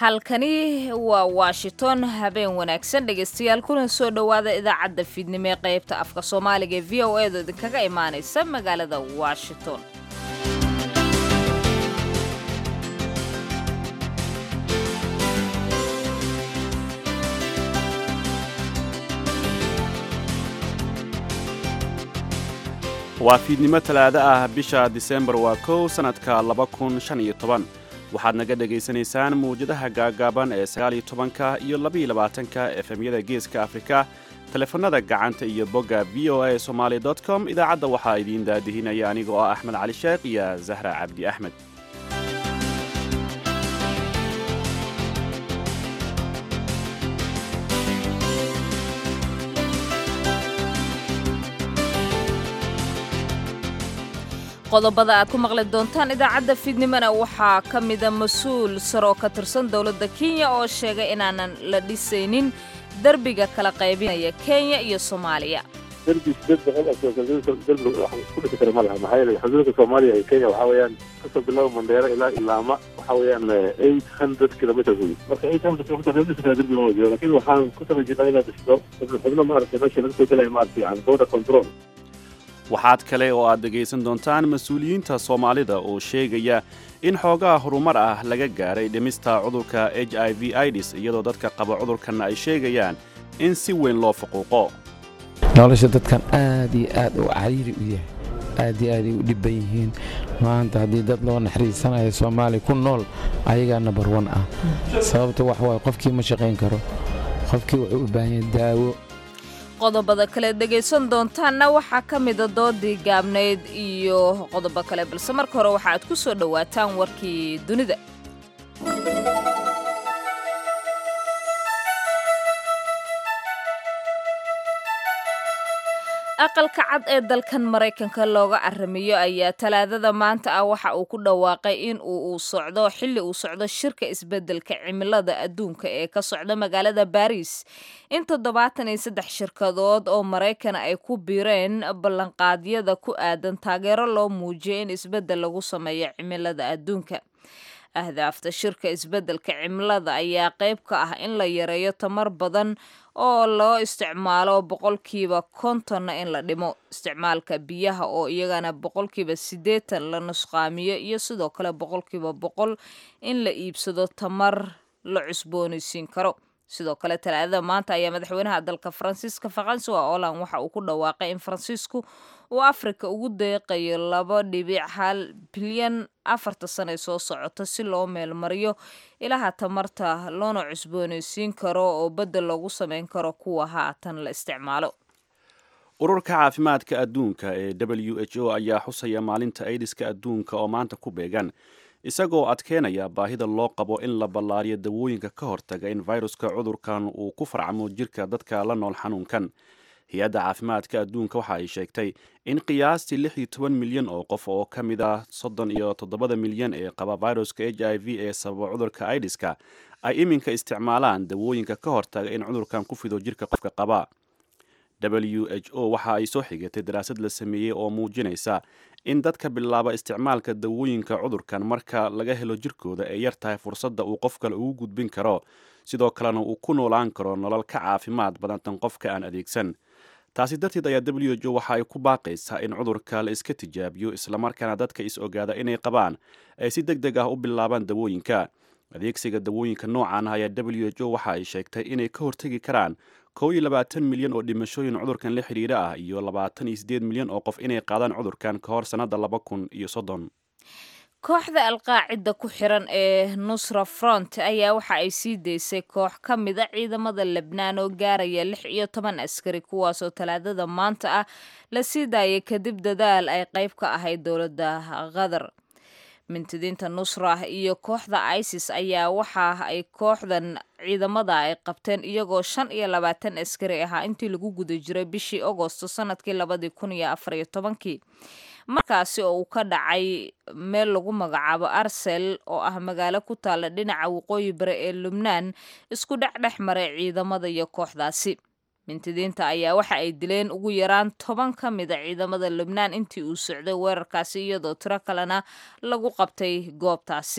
halkani waa washington habeen wanaagsan dhegaystayaal kuna soo dhowaada idaacadda fiidnimo ee qaybta afka soomaaliga ee v o eeda idinkaga imaanaysa magaalada washington waa fiidnimo talaado ah bisha disembar waa kow sannadka laba kun shan iyo toban waxaad naga dhegaysanaysaan mawjadaha gaagaaban ee sagaaliyo tobanka iyo labaiyo labaatanka efemyada geeska afrika teleefanada gacanta iyo bogga v o a somaali com idaacadda waxaa idiin daadihinaya aniga oo ah axmed cali sheekh iyo zahra cabdi axmed qodobada aad ku maqli doontaan idaacadda fiidnimona waxaa ka mida mas-uul saroo ka tirsan dowladda kenya oo sheegay inaanan la dhisaynin derbiga kala qaybinaya kenya iyo soomaaliya derbi sideed boqol oo derbi waxaan ku dhisi kara ma laha maxaa yeelay xuduudka soomaaliya iyo kenya waxaa weeyaan kasoo bilaabo mandheero ilaa ilaama waxaa weeyaan eight hundred kilometers wey marka eight hundred kilometers dhisi kara derbi lama jiro lakin waxaan ku tala jirnaa inaad dhisto xubno maaragtay meesha laga soo gelaya maaragtay yani border control waxaad kale oo aad dhegaysan doontaan mas-uuliyiinta soomaalida oo sheegaya in xoogaha horumar ah laga gaaray dhimista cudurka h i v idis iyadoo dadka qaba cudurkanna ay sheegayaan in si weyn loo faquuqo nolosha dadkan aad iyo aad u cariiri u yahay aad iyo aaday u dhibban yihiin maanta haddii dad loo naxariisanayo soomaaliya ku nool ayagaa nabar wan ah sababta wax waaye qofkii ma shaqayn karo qofkii wuxuu u baahan yahay daawo qodobada kale dhegaysan doontaanna waxaa ka mida doodii gaabnayd iyo qodobo kale balse marka hore waxa aad ku soo dhowaataan warkii dunida aqalka cad ee dalkan maraykanka looga aramiyo ayaa talaadada maanta ah waxa uu ku dhawaaqay in uu socdo xilli uu socdo shirka isbeddelka cimilada adduunka ee ka socda magaalada baariis in toddobaatan iyo saddex shirkadood oo maraykan ay ku biireen ballanqaadyada ku aadan taageero loo muujiyo in isbeddel lagu sameeyo cimilada adduunka ahdaafta shirka isbeddelka cimilada ayaa qayb ka ah in la yareeyo tamar badan oo loo isticmaalo boqolkiiba kontonna in la dhimo isticmaalka biyaha oo iyagana boqolkiiba siddeetan la nusqaamiyo iyo sidoo kale boqolkiiba boqol in la iibsado tamar la cusboonaysiin karo sidoo kale talaadada maanta ayaa madaxweynaha dalka faransiiska faransuwa olan waxa uu ku dhawaaqay in faransiisku uu afrika ugu deeqayo laba dhibic hal bilyan afarta sane soo socota si loo meelmariyo ilaha tamarta loona cusboonaysiin karo oo beddel loogu samayn karo kuwa haatan la isticmaalo ururka caafimaadka adduunka ee w h o ayaa xusaya maalinta aidiska adduunka oo maanta ku beegan isagoo adkeynaya baahida loo qabo in la ballaariyo dawooyinka ka hortaga in fayruska cudurkan uu ku farcamo jirka dadka la nool xanuunkan hay-adda caafimaadka adduunka waxa ay sheegtay in qiyaastii lix iyo toban milyan oo qof oo ka mid ah soddon iyo toddobada milyan ee qaba fayruska h i v ee sababa cudurka idiska ay iminka isticmaalaan dawooyinka ka hortaga in cudurkan ku fido jirka qofka qaba w h o waxa ay soo xigatay daraasad la sameeyey oo muujinaysa in dadka bilaaba isticmaalka dawooyinka cudurkan marka laga helo jirkooda ay yar tahay fursadda uu qof kale ugu gudbin karo sidoo kalena uu ku noolaan karo nolol ka caafimaad badantan qofka aan adeegsan taasi darteed ayaa w h o waxa ay ku baaqaysaa in cudurka la iska tijaabiyo islamarkaana dadka is ogaada inay qabaan ay si deg deg ah u bilaabaan dawooyinka adeegsiga dawooyinka noocan ah ayaa w h o waxa ay sheegtay inay ka hortegi karaan kow iyo labaatan milyan oo dhimashooyin cudurkan la xidhiidha ah iyo labaatan iyo siddeed milyan oo qof inay qaadaan cudurkan ka hor sannadda laba kun iyo soddon kooxda alqaacida ku xiran ee nusra front ayaa waxa ay sii daysay koox ka mid a ciidamada lebnaan oo gaaraya lix iyo toban askari kuwaasoo talaadada maanta ah la sii daayay kadib dadaal ay qayb ka ahayd dowladda qatar mintidiinta nusra iyo kooxda isis ayaa waxa ay kooxdan ciidamada ay qabteen iyagoo shan iyo labaatan askari ahaa intii lagu guda jiray bishii agosto sanadkii labadii kun iyo afariyo tobankii markaasi oo uu ka dhacay meel lagu magacaabo arsel oo ah magaalo ku taalla dhinaca waqooyi bari ee lubnaan isku dhexdhex maray ciidamada iyo kooxdaasi mintidiinta ayaa waxa ay dileen ugu yaraan toban ka mid a ciidamada lubnaan intii uu socday weerarkaasi iyadoo tiro kalena lagu qabtay goobtaasi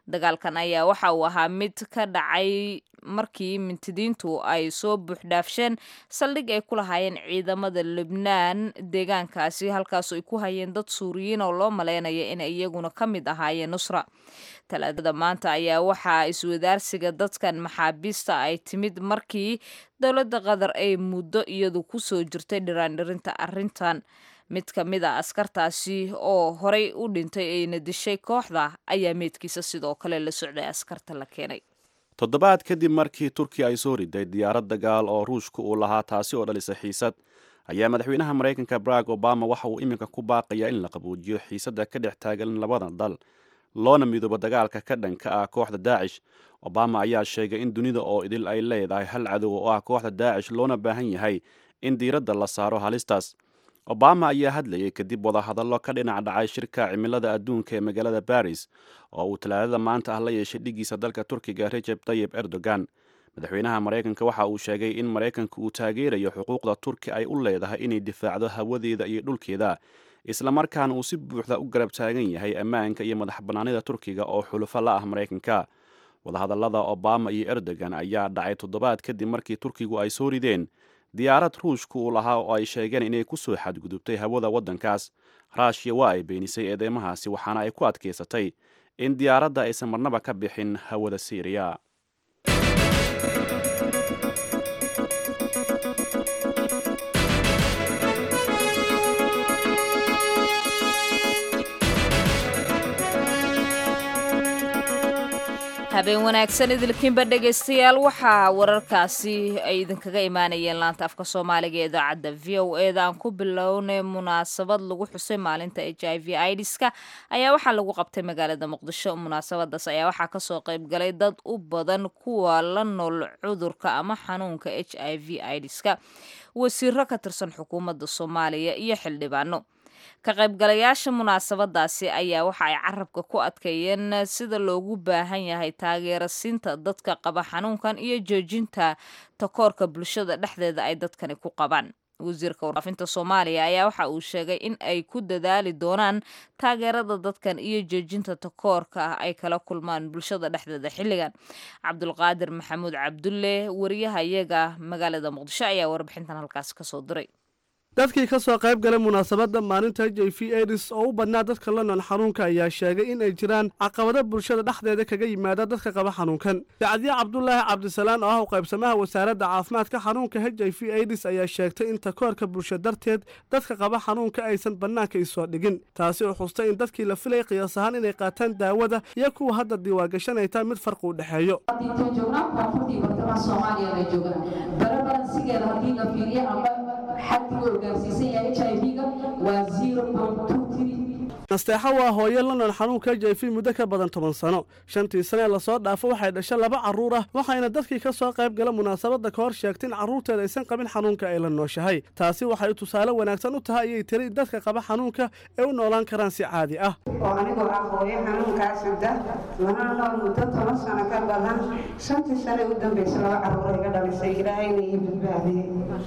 dagaalkan ayaa waxa uu ahaa mid ka dhacay markii mintidiintu ay soo buuxdhaafsheen saldhig ay ku lahaayeen ciidamada lubnaan deegaankaasi halkaasoo ay ku hayeen dad suuriyiin oo loo maleynaya inay iyaguna ka mid ahaayeen nusra talaadada maanta ayaa waxaa iswadaarsiga dadkan maxaabiista ay timid markii dowladda qatar ay muddo iyadu kusoo jirtay dhiraandhirinta arrintan mid ka mid a askartaasi oo horey u dhintay ayna dishay kooxda ayaa meydkiisa sidoo kale la socday askarta la keenay toddobaad kadib markii turkiya ay soo riday diyaarad dagaal oo ruushka uu lahaa taasi oo dhalisay xiisad ayaa madaxweynaha maraykanka barack obama waxa uu iminka ku baaqayaa in la qabuujiyo xiisadda ka dhex taagan labada dal loona midoobo dagaalka ka dhanka ah kooxda daacish obama ayaa sheegay in dunida oo idil ay leedahay hal cadow oo ah kooxda daacish loona baahan yahay in diiradda la saaro halistaas obama ayaa hadlayay kadib wadahadallo ka dhinac dhacay shirka cimilada adduunka ee magaalada baris oo uu talaadada maanta ah la yeeshay dhigiisa dalka turkiga rejeb tayib erdogan madaxweynaha maraykanka waxa uu sheegay in maraykanka uu taageerayo xuquuqda turki ay u leedahay inay difaacdo hawadeeda iyo dhulkeeda islamarkaana uu si buuxda u garab taagan yahay ammaanka iyo madax bannaanida turkiga oo xulufo la ah maraykanka wadahadallada obama iyo erdogan ayaa dhacay toddobaad kadib markii turkigu ay soo rideen diyaarad ruushka uu lahaa oo ay sheegeen inay ku soo xadgudubtay hawada waddankaas raashiya waa ay beenisay eedeymahaasi waxaana ay ku adkaysatay in diyaaradda aysan marnaba ka bixin hawada siiriya habeen wanaagsan idilkiinba dhegaystayaal waxaa wararkaasi ay idinkaga imaanayeen laanta afka soomaaliga ee idaacadda v o eda aan ku bilownay munaasabad lagu xusay maalinta h i v idska ayaa waxaa lagu qabtay magaalada muqdisho munaasabadaas ayaa waxaa kasoo qayb galay dad u badan kuwa la nool cudurka ama xanuunka h i v idska wasiiro ka tirsan xukuumadda soomaaliya iyo xildhibaano ka qaybgalayaasha munaasabadaasi ayaa waxa ay carabka ku adkeeyeen sida loogu baahan yahay taageerasiinta dadka qaba xanuunkan iyo joojinta takoorka bulshada dhexdeeda ay dadkani ku qabaan wasiirka warfaafinta soomaaliya ayaa waxa uu sheegay in ay ku dadaali doonaan taageerada dadkan iyo joojinta takoorka ah ay kala kulmaan bulshada dhexdeeda xilligan cabdulqaadir maxamuud cabdulle wariyaha iyaga magaalada muqdisho ayaa warbixintan halkaasi kasoo diray dadkii ka soo qayb galay munaasabadda maalinta h i v aids oo u badnaa dadka la nool xanuunka ayaa sheegay in ay jiraan caqabado bulshada dhexdeeda kaga yimaada dadka qaba xanuunkan sacadiye cabdulaahi cabdisalaan oo ah u qaybsamaha wasaaradda caafimaadka xanuunka h i v aids ayaa sheegtay in takoorka bulsho darteed dadka qaba xanuunka aysan bannaanka isoo dhigin taasi oo xustay in dadkii la filay qiyaas ahaan inay qaataan daawada iyo kuwa hadda diiwaangashanayta mid farqi u dhexeeyo nasteexo waa hooyo la nool xanuunka h i v muddo ka badan toban sano shantii sane ee lasoo dhaafo waxay dhasha laba carruur ah waxayna dadkii ka soo qayb gala munaasabadda ka hor sheegtay in carruurteeda aysan qabin xanuunka ay la nooshahay taasi waxay tusaale wanaagsan u tahay ayay tiri dadka qaba xanuunka ee u noolaan karaan si caadi ah oo anigoo ah hooyo xanuunkaas sida lana nool muddo toban sano ka badan shantii sane u dambaysa laba carruur iga dhalisay ilaahayna ii badbaadiyey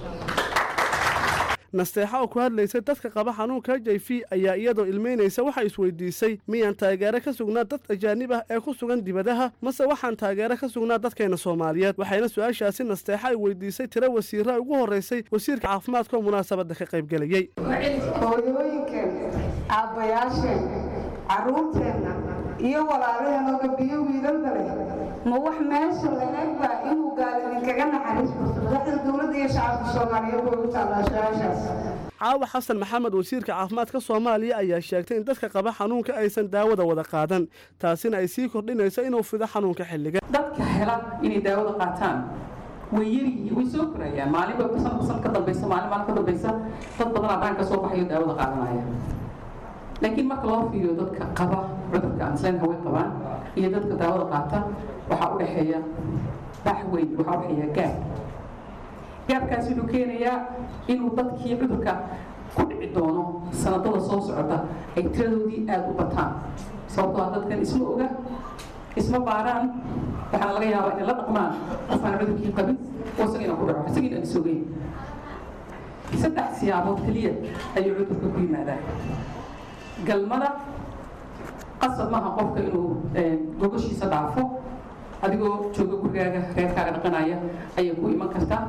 nasteexa oo ku hadlaysay dadka qaba xanuunka h i v ayaa iyadoo ilmeynaysa waxay isweydiisay miyaan taageero ka sugnaa dad ajaanib ah ee ku sugan dibadaha mase waxaan taageero ka sugnaa dadkeenna soomaaliyeed waxayna su-aashaasi nasteexa ay weydiisay tiro wasiira ugu horreysay wasiirka caafimaadka oo munaasabadda ka qayb gelayey hooyooyinkeen aabbayaasheen carruurteenna iyo walaalaheenoo gabiyo wiilalba leh ma wax meesha laegba inuu gaal idinkaga naxariis burto madaxda dowladda iyo shacabka soomaaliyeed way u taallaa su-aashaas caawa xasan maxamed wasiirka caafimaadka soomaaliya ayaa sheegtay in dadka qaba xanuunka aysan daawada wada qaadan taasina ay sii kordhinayso inuu fido xanuunka xilliga dadka hela inay daawada qaataan way yaryihiin way soo korayaan maalinba sanadba sanad ka dambaysa maalin maalin ka dambaysa dad badan abraan ka soo baxayo daawada qaadanaya laakiin marka loo fiiriyo dadka qaba cudurka ansleen haway qabaan iyo dadka daawada qaata waxaa u dhexeeya bax weyn waxaa u dhexeeya gaab gaabkaas wuxuu keenayaa inuu dadkii cudurka ku dhici doono sanadada soo socota ay tiradoodii aada u bataan sababtoo ah dadkan isma oga isma baaraan waxaana laga yaabaa inay la dhaqmaan qofaan cudurkii qabin oo isagiina ku dhaco isagiina aan isogeyn saddex siyaabood keliya ayuu cudurka ku yimaadaa galmada qasab maaha qofka inuu gogoshiisa dhaafo adigoo jooga gurigaaga reerkaaga dhaqanaya ayay ku iman kartaa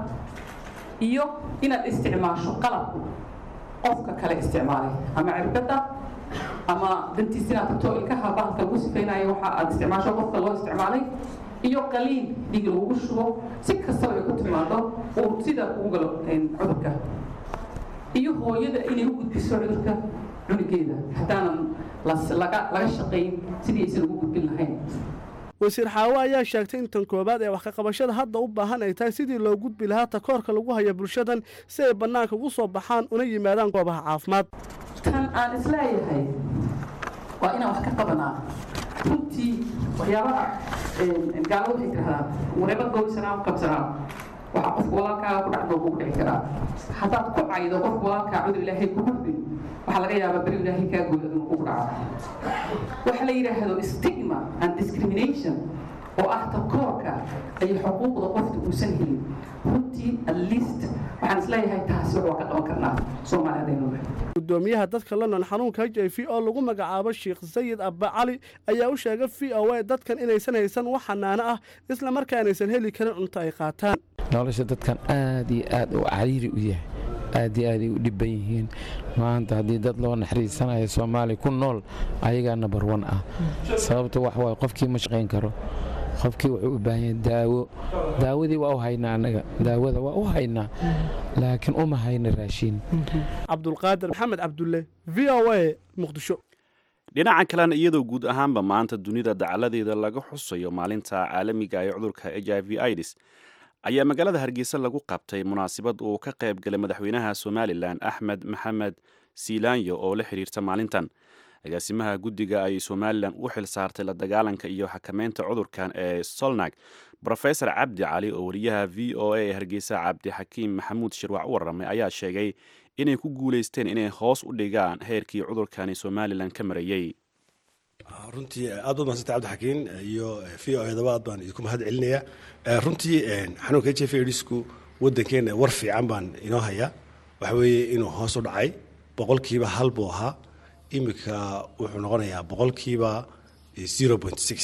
iyo inaad isticmaasho qalab qofka kale isticmaalay ama cirbada ama dantiis inaad tagto ilkaha bahalka lagu sifaynayo waxa aad isticmaasho qofka loo isticmaalay iyo qaliin dhiig lagugu shubo si kastaba ay ku timaado uu sida ugu galo cudurka iyo hooyada inay u gudbiso cudurka cunugeeda haddaanan laga shaqayn sidii aysan ugu gudbin lahayn wasiir xaawo ayaa sheegtay in tan koowaad ee wax ka qabashada hadda u baahan ay tahay sidii loo gudbi lahaa takoorka lagu haya bulshadan si ay bannaanka ugu soo baxaan una yimaadaan goobaha caafimaad tan aan isleeyahay waa inaan wax ka qabanaa runtii waxyaabaha gaalada waxay tirahdaan wareeba goobisanaa qabsanaa waxa qofka walaalkaaga ku dhacdoo kugu dhici karaa haddaad ku caydo qofka walaalkaa cudur ilaahay kugu ridin waxaa laga yaabaa beri ilaahay kaa gooda inuu kugu dhaco waxa la yidhaahdo stigma and discrimination oo ah takoorka ay xuquuqda qofta uusan helin runtii at least waxaan isleeyahay taasi wax waa ka qaban karnaa soomaali haddaynu gudoomiyaha dadka la nool xanuunka h i v oo lagu magacaabo sheekh sayid abba cali ayaa u sheegay v o a dadkan inaysan haysan wax xanaano ah isla markaanaysan heli karin cunto ay qaataan nolosha dadkan aad iyo aad u cariiri u yahay aad iyo aaday u dhibban yihiin maanta haddii dad loo naxariisanayo soomaaliya ku nool ayagaa nabar wan ah sababta wax waay qofkii ma shaqayn karo qofkii wuxuu u baahan yahay daawo daawadii waa u haynaa annaga daawada waa u haynaa laakiin uma hayna raashiin cabdulqaadir maxamed cabdulle v o a muqdisho dhinaca kalena iyadoo guud ahaanba maanta dunida dacaladeeda laga xusayo maalinta caalamiga ee cudurka h i v ids ayaa magaalada hargeysa lagu qabtay munaasabad uu ka qayb galay madaxweynaha somalilan axmed maxamed siilaanyo oo la xiriirta maalintan agaasimaha guddiga ay somalilan u xil saartay la dagaalanka iyo xakameynta cudurkan ee solnag rofesor cabdi cali oo wariyaha v o a ee hargeysa cabdixakiim maxamuud shirwac u warramay ayaa sheegay inay ku guulaysteen inay hoos u dhigaan heerkii cudurkani somalilan ka marayey runtii aad baad mahadsantay cabdixakiin iyo v o edaba aad baan idinku mahad celinaya runtii xanuunka h f adsku waddankeena war fiican baan inoo hayaa waxa weeye inuu hoos u dhacay boqolkiiba hal buu ahaa iminka wuxuu noqonayaa boqolkiiba zero point six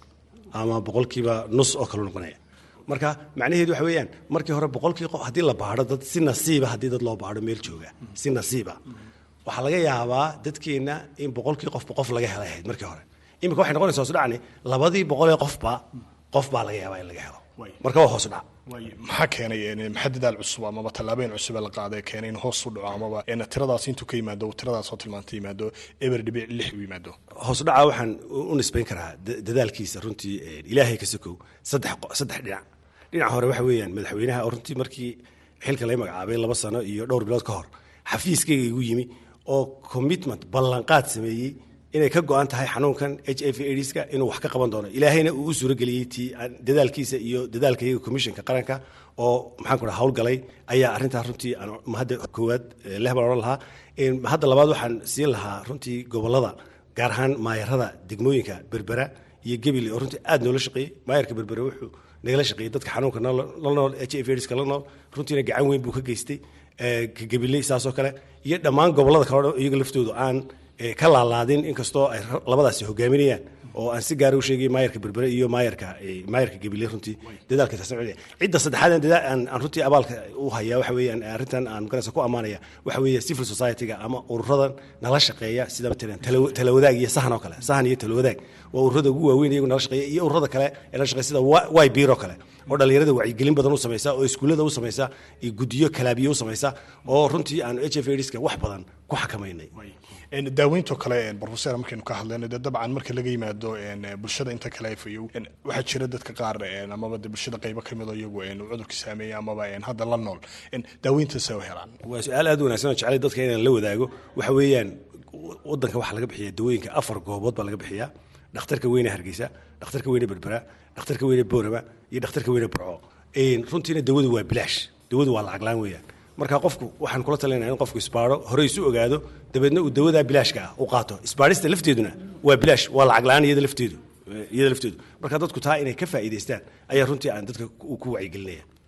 ama boqolkiiba nus oo kaleu noqonaya marka macnaheedu waxa weeyaan markii hore boqolkii qof haddii la baadho dad si nasiiba haddii dad loo baadho meel jooga si nasiiba waxaa laga yaabaa dadkeenna in boqolkii qofba qof laga helay ahayd markii hore iminka waxay noqonaysa hoos u dhacni labadii boqolee qofba qof baa laga yaabaa in laga helo marka waa hoos u dhac maxaa keenay maxaa dadaal cusub amaba tallaabeen cusub la qaaday keenay in hoos u dhaco amaba tiradaas intuu ka yimaado tiradaas oo tilmaanta yimaado eber dhibic lix u yimaado hoos u dhaca waxaan u nisbayn karaa dadaalkiisa runtii ilaahay ka sokow saddex saddex dhinac dhinaca hore waxa weeyaan madaxweynaha oo runtii markii xilka laga magacaabay laba sano iyo dhowr bilood ka hor xafiiskayga igu yimi oo commitment ballanqaad sameeyey inay ka go-an tahay xanuunkan h i v adska inuu wax ka qaban doono ilaahayna uu u suurageliyey ti dadaalkiisa iyo dadaalka iyaga commissionka qaranka oo maxaan ku dhaha howlgalay ayaa arrintaa runtii aan mahadda koowaad leh baan odhan lahaa hadda labaad waxaan siin lahaa runtii gobollada gaar ahaan maayarada degmooyinka berbera iyo gebile oo runtii aad noola shaqeeyey maayarka berbere wuxuu nagala shaqeeyey dadka xanuunka la nool h i v adska la nool runtiina gacan weyn buu ka geystay gabiley saasoo kale iyo dhammaan gobollada kale o iyaga laftoodu aan ka laalaadin inkastoo ay labadaasi hogaaminayaan oo aan si gaara u sheegay maayarka berbere iyo maayarka maayarka gabile runtii dadaalka taasna cidda saddexaad aan runtii abaalka u hayaa waxa weeyaan arrintan aan magaraysa ku ammaanaya waxa weeye civil society-ga ama ururadan nala shaqeeya sida matalan talawadaag iyo sahan oo kale sahan iyo talawadaag waa ururada ugu waaweyn iyagu nala shaqeeya iyo ururada kale ee nala shaqeya sida y bir oo kale oo dhallinyarada wacyigelin badan u samaysa oo iskuullada u samaysa iyo guddiyo kalaabiyo u samaysa oo runtii aan h f adska wax badan ku xakamaynay daaweynto kale brofesor markaynu ka hadlayno dee dabcan marka laga yimaado bulshada inta kale fayow waxaa jira dadka qaar amaba de bulshada qaybo ka mid oo iyagu cudurka saameeya amaba hadda la nool daaweyntaas u helaan waa su-aal aad u wanaagsan oo jeclay dadka inaan la wadaago waxa weeyaan waddanka waxaa laga bixiya dawooyinka afar goobood baa laga bixiyaa dhakhtarka weyne hargeysa dhakhtarka weyne berbera dhakhtarka weyne boorama iyo dhakhtarka weyne burco runtiina dawadu waa bilaash dawadu waa lacaglaan weeyaan marka qofku waxaan kula talinaya in qofku isbaaro hore isu ogaado dabeedna uu dawadaa bilaashka ah u qaato isbaarista lafteeduna waa bilaash waa lacag la-aan iyada lafteedu iyada lafteedu marka dadku taa inay ka faa'iidaystaan ayaa runtii aan dadka ku wacyigelinaya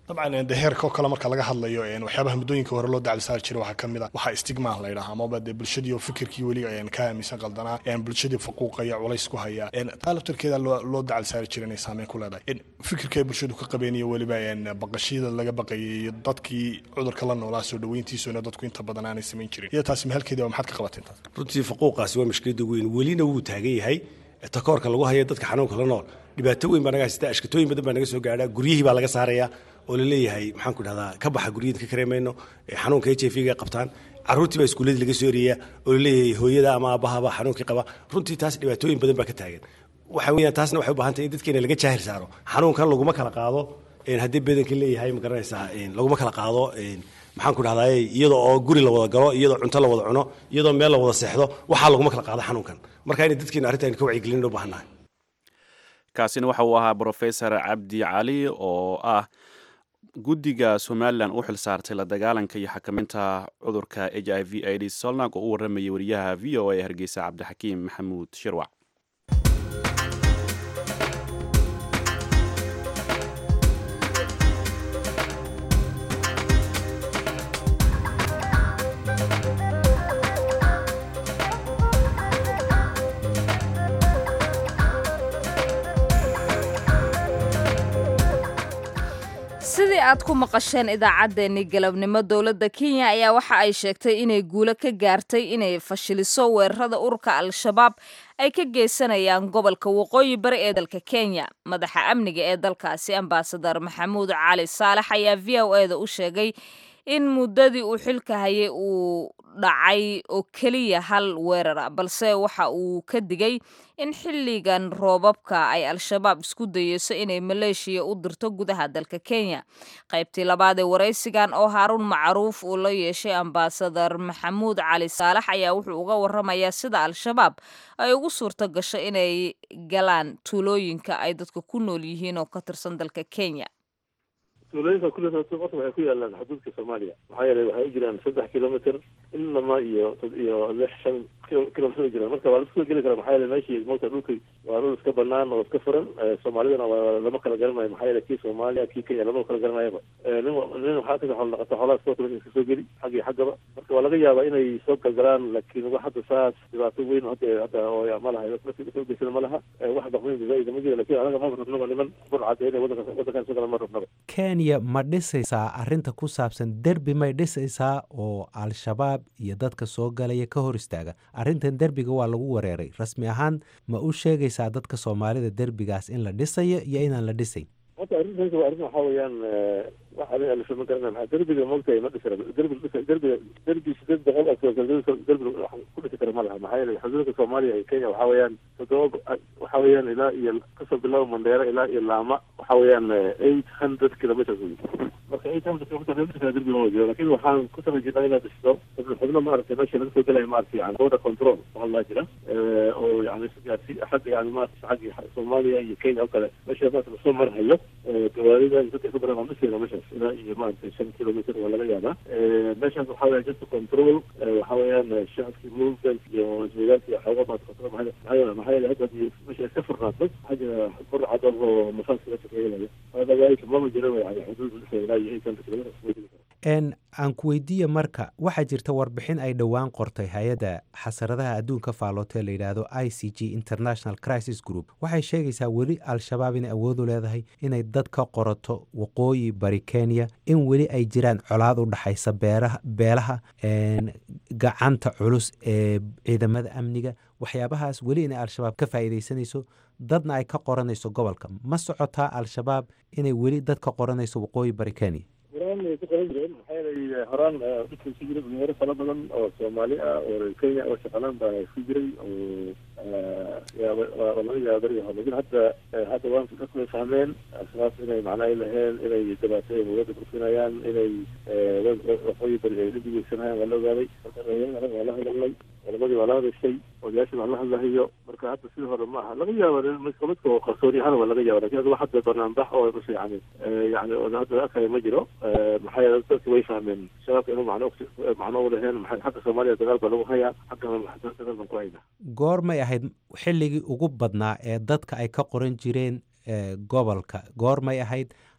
dabcan de heerka oo kale marka laga hadlayo waxyaabaha muddooyinka hore loo dacli saari jiray waxaa ka mid a waxaa stigma la yidhaha amaba dee bulshadii oo fikirkii weli ka aaminsan qaldanaa bulshadii faquuqaya culays ku haya taa laftarkeeda loo dacli saari jiray inay saameyn ku leedahay fikirka ay bulshadu ka qabeen iyo weliba baqashiyada laga baqayay iyo dadkii cudurka la noolaa soo dhaweyntiisuna dadku inta badan aanay samayn jirin iyo taasi mahalkeeda waa maxaad ka qabateen taas runtii faquuqaasi waa mushkilada weyn welina wuu taagan yahay takoorka lagu haya dadka xanuunka la nool dhibaato weyn baa naga haysata ashkatooyin badan baa naga soo gaadha guryihii baa laga saaraya oo laleeyahay maxaan ku dhahdaa ka baxa guryada ka kareemayno xanuunka h i v ga qabtaan caruurtii baa iskuuladii laga soo eriyaya oo laleeyahay hooyada ama aabahaba xanuunkii qaba runtii taas dhibaatooyin badan baa ka taagan waxa weeyaan taasna waxay u baahan tahay in dadkeena laga jaahil saaro xanuunkan laguma kala qaado haddii badanka leeyahay ma garanaysaa laguma kala qaado maxaan ku dhahdaa iyadoo oo guri la wada galo iyadoo cunto la wada cuno iyadoo meel la wada seexdo waxaa laguma kala qaado xanuunkan marka inay dadkeena arrintan ka wacyigelin u baahannahay kaasina waxa uu ahaa brofesor cabdi cali oo ah guddiga somalilan u xil saartay la dagaalanka iyo xakaminta cudurka h i v aids solnag oo u warramayay wariyaha v o a hargeysa cabdixakiim maxamuud shirwac sidii aad ku maqasheen idaacaddeenii galabnimo dowladda kenya ayaa waxa ay sheegtay inay guulo ka gaartay inay fashiliso weerarada ururka al-shabaab ay ka geysanayaan gobolka waqooyi bari ee dalka kenya madaxa amniga ee dalkaasi ambasadar maxamuud cali saalax ayaa v o e da u sheegay in muddadii uu xilka hayay uu dhacay oo keliya hal weerara balse waxa uu ka digay in xilligan roobabka ay al-shabaab isku dayeyso inay maleeshiya u dirto gudaha dalka kenya qaybtii labaad ee waraysigan oo haaruun macruuf uu la yeeshay ambasadar maxamuud cali saalax ayaa wuxuu uga waramayaa sida al-shabaab ay ugu suurto gasho inay galaan tuulooyinka ay dadka ku nool yihiin oo ka tirsan dalka kenya tuulooyinka kulli horta waxay ku yaalaan xuduudka soomaaliya maxaa yeelay waxay u jiraan saddex kilomitr ilama iyo iyo lix shan kilomitr u jiraan marka waa laisku geli kara maxaa yeelay meeshii moogta dhulka waa dhul iska banaan oo iska furan soomaalidana waa lama kala garanayo maxaa yeelay kii soomaaliya kii kenya lama kala garanayaba nin nin waxaa kasoo xoolo dhaqata xoolaha iska wata iska soo geli xag iyo xaggaba marka waa laga yaabaa inay soo galgalaan laakiin wax hadda saas dhibaato weyn hadda hadda oo ma laha soo geysana ma laha wax dhaqweyn zaida ma jira lakin anaga ma rabnaba niman burcad inay wadanka wadankan soo gala ma rabnaba kenya ma dhisaysaa arrinta ku saabsan derbi may dhisaysaa oo al-shabaab iyo dadka soo galaya ka hor istaaga arrintan derbiga waa lagu wareeray rasmi ahaan ma u sheegaysaa dadka soomaalida derbigaas in la dhisayo iyo inaan la dhisayn horta arrintaas waa arrin waxaa weeyaan wax adiga alisa ma garana maxaa derbiga moogtahay ma dhisi derbi dhisa derbiga derbi sideed boqol oo kilomitr derbi wax ku dhisi kara ma laha maxaa yeelay xuduudka soomaaliya iyo kenya waxaa weeyaan toddoba waxaa weeyaan ilaa iyo kasoo bilaabo mandheera ilaa iyo laama waxaa weeyaan eight hundred kilometers wey marka eight hundred kilometers dhisi kara derbi lama jiro lakin waxaan ku tala jirnaa inaad dhisto xubno maaragtay meesha laga soo gelaya maaragtay yani border control waxaa laa jira oo yani xagga yani maaragtay xagga soomaaliya iyo kenya oo kale meesha maaragta lasoo marhayo gawaarida iyo dadka ku badan waa dhisayna meeshaas ilaa iyo maaragtay shan kilomitr waa laga yaabaa meeshaas waxaa weya just control waxaa weeyaan shacabkii movement iyo isweydaarka iyo xooga maad control maxaa yeele maxaa yeele hadda hadii meesha iska furnaato waxaa jira bur cadar oo mafaaska la shaqeynaya hadawaaika mama jira yani xuduud dhisay ilaa iyo eight hundred kilometr n aan ku weydiiya marka waxaa jirta warbixin ay dhowaan qortay hay-adda xasaradaha adduunka faalootee la yidhaahdo i c g international crisis group waxay sheegaysaa weli al-shabaab inay awood u leedahay inay dad ka qorato waqooyi bari kenya in weli ay jiraan colaad u dhaxaysa beeraha beelaha gacanta culus ee ciidamada amniga waxyaabahaas weli inay al-shabaab ka faa'iidaysanayso dadna ay ka qoranayso gobolka ma socotaa al-shabaab inay weli dad ka qoranayso waqooyi bari kenya horaan way ku qaban jireen maxaa yeelay horaan dhulka ku jira dhalinyaro fara badan oo soomaali ah oo reer kenya oo shaqalaan baa ku jiray oo laga yaaba beriga hore lakin hadda hadda waan dadku way fahmeen asbaab inay macnaa ay laheen inay dhibaatooyin wadada burfinayaan inay waqooyi beri ay dhibigeysanayaan waa la ogaaday marka dhalinyarada waa la hadalnay culamadii waa la hadashay odayaashii waa la hadlahayo marka hadda sidii hore ma aha laga yaaba midka midka oo qarsooni ahaan waa laga yaaba lakin hadda wax hadda banaanbax oo mas yani yani hadda arkaya ma jiro maxaa yeele dadki way fahmeen shabaabka inuu macno macno u laheen maxay xagga soomaaliya dagaal baa lagu hayaa xaggana dagaal baan ku haynaa goormay ahayd xilligii ugu badnaa ee dadka ay ka qoran jireen gobolka goormay ahayd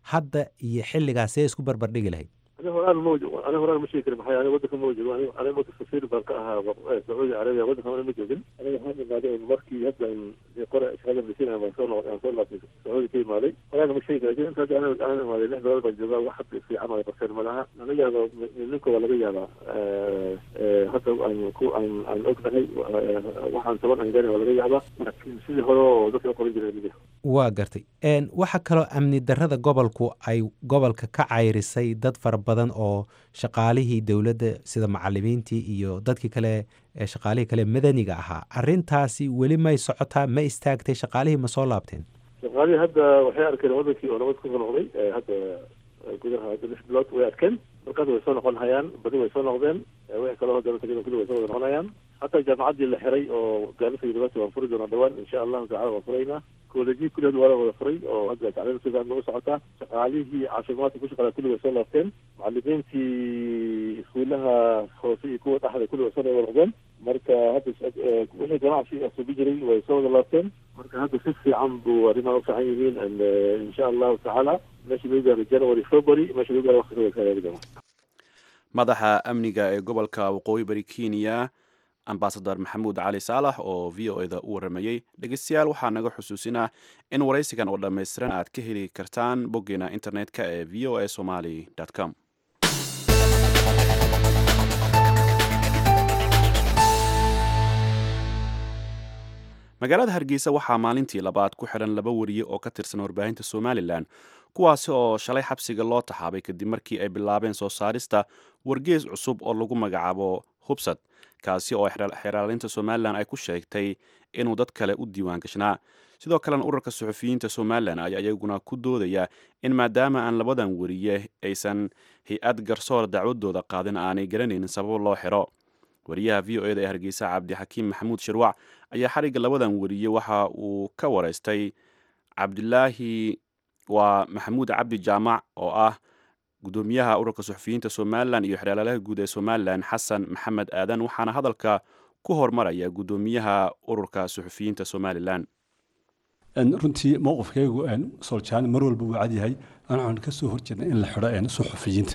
hadda iyo xilligaas see isku barbardhigi lahayd aniga horaan ma aniga horaan ma sheegi karin maxaa aniga waddanka ma joogo aniga aniga waddanka safiir baan ka ahaa sacuudi carabiya waddanka ma joogin aniga waxaan imaaday markii hadda qore shaqada masiina baan soo noqday aan soo laabtay sacuudi ka imaaday horaan ma sheegi karin inta hadda aniga aan imaaday lix bilood baan joogaa wax hadda fiican oo qabteen malaha laga yaaba ninka waa laga yaabaa hadda aan ku aan aan ognahay waxaan toban aan gaarin waa laga yaabaa laakiin sidii hore oo dadka u qoran jiray waa gartay waxaa kaloo amni darrada gobolku ay gobolka ka cayrisay dad fara badan oo shaqaalihii dowladda sida macalimiintii iyo dadkii kale shaqaalihii kale madaniga ahaa arintaasi weli may socotaa ma istaagtay shaqaalihii ma soo laabteen shaqaalihii hadda waxay arkeen wadankii oo nabad kusoo noqday hadda gudaha hadda lix bilood way arkeen markaas way soo noqon hayaan badi way soo noqdeen wixii kaloo hadda tagay kulli way soo wada noqonayaan hataa jaamacaddii la xiray oo gaarisa university waan furi doonaa dhawaan insha allahu tacala waan furaynaa koolejii kulligeed waa la wada furay oo hadda tacliim si fiican u socotaa shaqaalihii caafimaadka ku shaqeeya kulli way soo laabteen macalimiintii iskuulaha hoose iyo kuwa dhexda kulli way soo wada noqdeen marka hadda wixii ganacsi asubi jiray way soo wada laabteen marka hadda si fiican buu arrimaha u fiican yihiin insha allahu tacaala meesha lagu gaaro january february meesha lagu gaaro waqtiga kaagaari doona madaxa amniga ee gobolka waqooyi bari kenya ambasador maxamuud cali saalax oo v o eda u waramayey dhegeystayaal waxaa naga xusuusinah in waraysigan oo dhammaystiran aad ka heli kartaan boggeena internet-ka ee v o a somaly com magaalada hargeysa waxaa maalintii labaad ku xidhan laba wariye oo ka tirsan warbaahinta somalilan kuwaasi oo shalay xabsiga loo taxaabay kadib markii ay bilaabeen soo saarista wargees cusub oo lagu magacaabo hubsad kaasi oo xeraalinta somalilan ay ku sheegtay inuu dad kale u diiwaan gashnaa sidoo kalena ururka suxufiyiinta somalilan ayaa iyaguna ku doodaya in maadaama aan labadan wariye aysan hay-ad garsoor dacwadooda qaadin aanay garanaynin sabab loo xiro wariyaha v o eda ee hargeysa cabdixakiim maxamuud shirwac ayaa xarigga labadan wariye waxa uu ka wareystay cabdilaahi waa maxamuud cabdi jaamac oo ah gudoomiyaha ururka suxufiyiinta somalilan iyo xeeraalaha guud ee somalilan xasan maxamed aadan waxaana hadalka ku hormaraya gudoomiyaha ururka suxufiyiinta somalilan runtii mowqifkaygu soljaan mar walba wuu cadyahay waxaan ka soo horjeedna in la xidho suxufiyiinta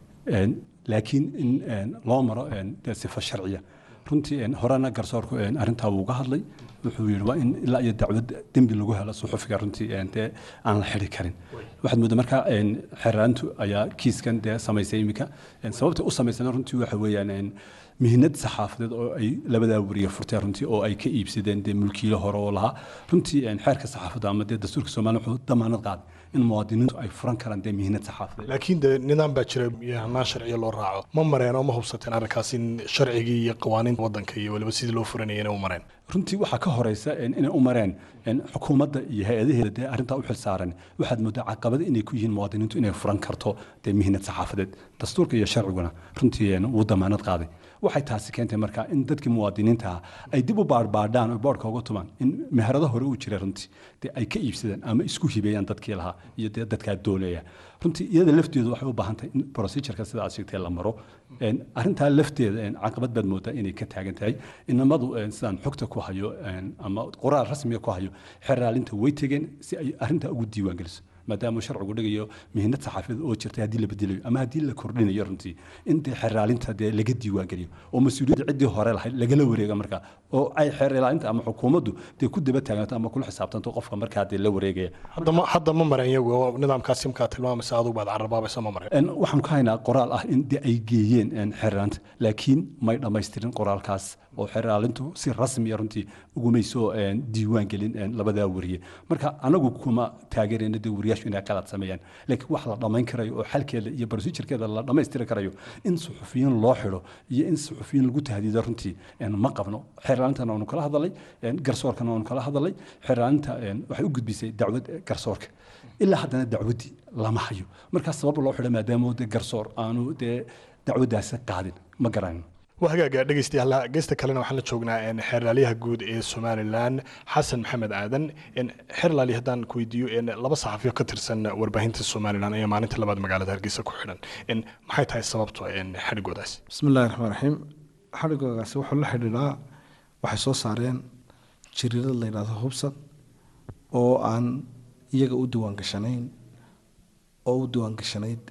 laakiin in loo maro sifa sharciya runtii horena garsoorku arrintaa wuu ga hadlay wuxuu yidhi waa in ilaa iyo dacwad dembi lagu helo suxufiga runtii dee aan la xidhi karin waxaad moodaa marka xeraantu ayaa kiiskan dee samaysay iminka sababta u samaysana runtii waxa weeyaan mihnad saxaafadeed oo ay labadaa wariye furteen runtii oo ay ka iibsadeen dee mulkiilo hore oo lahaa runtii xeerka saxaafadda ama dee dastuurka soomaaliya wuxuu damaanad qaaday in muwaadiniintu ay furan karaan dee mihnad saxaafadeed laakiin de nidaam baa jira iyo hanaan sharciya loo raaco ma mareen oo ma hubsateen arrinkaas in sharcigii iyo qawaaniinta waddanka iyo weliba sidii loo furanayay inay u mareen runtii waxaa ka horeysa inay u mareen xukuumadda iyo hay-adaheeda dee arrintaa u xilsaaran waxaad moodaa caqabada inay ku yihiin muwaadiniintu inay furan karto dee mihnad saxaafadeed dastuurka iyo sharciguna runtii wuu damaanad qaaday waxay taasi keentay marka in dadkii muwaadiniinta ah ay dib u baarbaadhaan oo boodhka uga tumaan in meherado hore uu jira runtii dee ay ka iibsadaan ama isku hibeeyaan dadkii lahaa iyo dee dadkaa dooleeya runtii iyada lafteedu waxay u baahan tahay in procedureka sida aad sheegtay la maro arrintaa lafteeda caqabad baad moodaa inay ka taagan tahay inamadu sidaan xogta ku hayo ama qoraal rasmiga ku hayo xeraalinta way tegeen si ay arrintaa ugu diiwaan geliso maadaama sharcigu dhigayo mihnad saxaafadeed oo jirtay haddii la bedelayo ama haddii la kordhinayo runtii in dee xeraalinta dee laga diiwaan geliyo oo mas-uuliyadda ciddii hore lahayd lagala wareega markaa oo ay xeraalinta ama xukuumaddu dee ku daba taagnato ama kula xisaabtanto qofka markaa dee la wareegaya hadda ma mareen iyagu nidaamkaas imkaa tilmaamaysa adugu baad carabaabaysa ma mareen waxaan ka haynaa qoraal ah in dee ay geeyeen xeraalinta laakiin may dhammaystirin qoraalkaas oo xeraalintu si rasmiya runtii ugumay soo diiwaan gelin labadaa wariye marka anagu kuma taageerayna dee wariyaashu inay qalad sameeyaan laakiin wax la dhammayn karayo oo xalkeeda iyo procedurkeeda la dhammaystiri karayo in suxufiyiin loo xidho iyo in suxufiyiin lagu tahdiido runtii ma qabno xeraalintana waanu kala hadalay garsoorkana waanu kala hadalay xeraalinta waxay u gudbisay dacwad garsoorka ilaa haddana dacwaddii lama hayo markaas sabab loo xidho maadaama dee garsoor aanu dee dacwaddaasi qaadin ma garanayno waa hagaaga dhegeystayaal geesta kalena waxaan la joognaa xeerlaaliyaha guud ee somalilan xasan maxamed aadan xeerlaali haddaan ku weydiiyo laba saxafiyo ka tirsan warbaahinta somalilan ayaa maalinta labaad magaalada hargeysa ku xidhan maxay tahay sababto xadhigoodaas bismillahi raxmaan raxiim xadhigoodaasi wuxuu la xidhiidhaa waxay soo saareen jiriirad la yidhahdo hubsad oo aan iyaga u diiwaan gashanayn oo u diiwaan gashanayd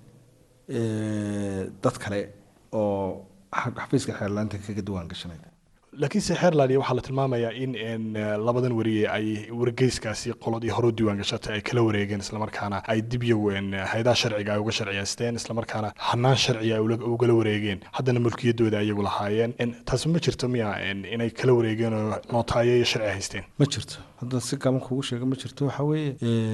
dad kale oo xafiiska xeerlaanta kaga diiwaan gashanayd laakiinse xeerland waxaa la tilmaamayaa in n labadan wariye ay wargeyskaasi qoladii hore u diiwaan gashatay ay kala wareegeen islamarkaana ay dib iyagu hay-adaha sharciga ay uga sharciyeysteen islamarkaana hanaan sharciga ay ugala wareegeen haddana mulkiyadooda ayagu lahaayeen taasi ma jirto miya inay kala wareegeen oo nootaayo iyo sharci haysteen ma jirto hadda si gaban kugu sheega ma jirto waxaa weeye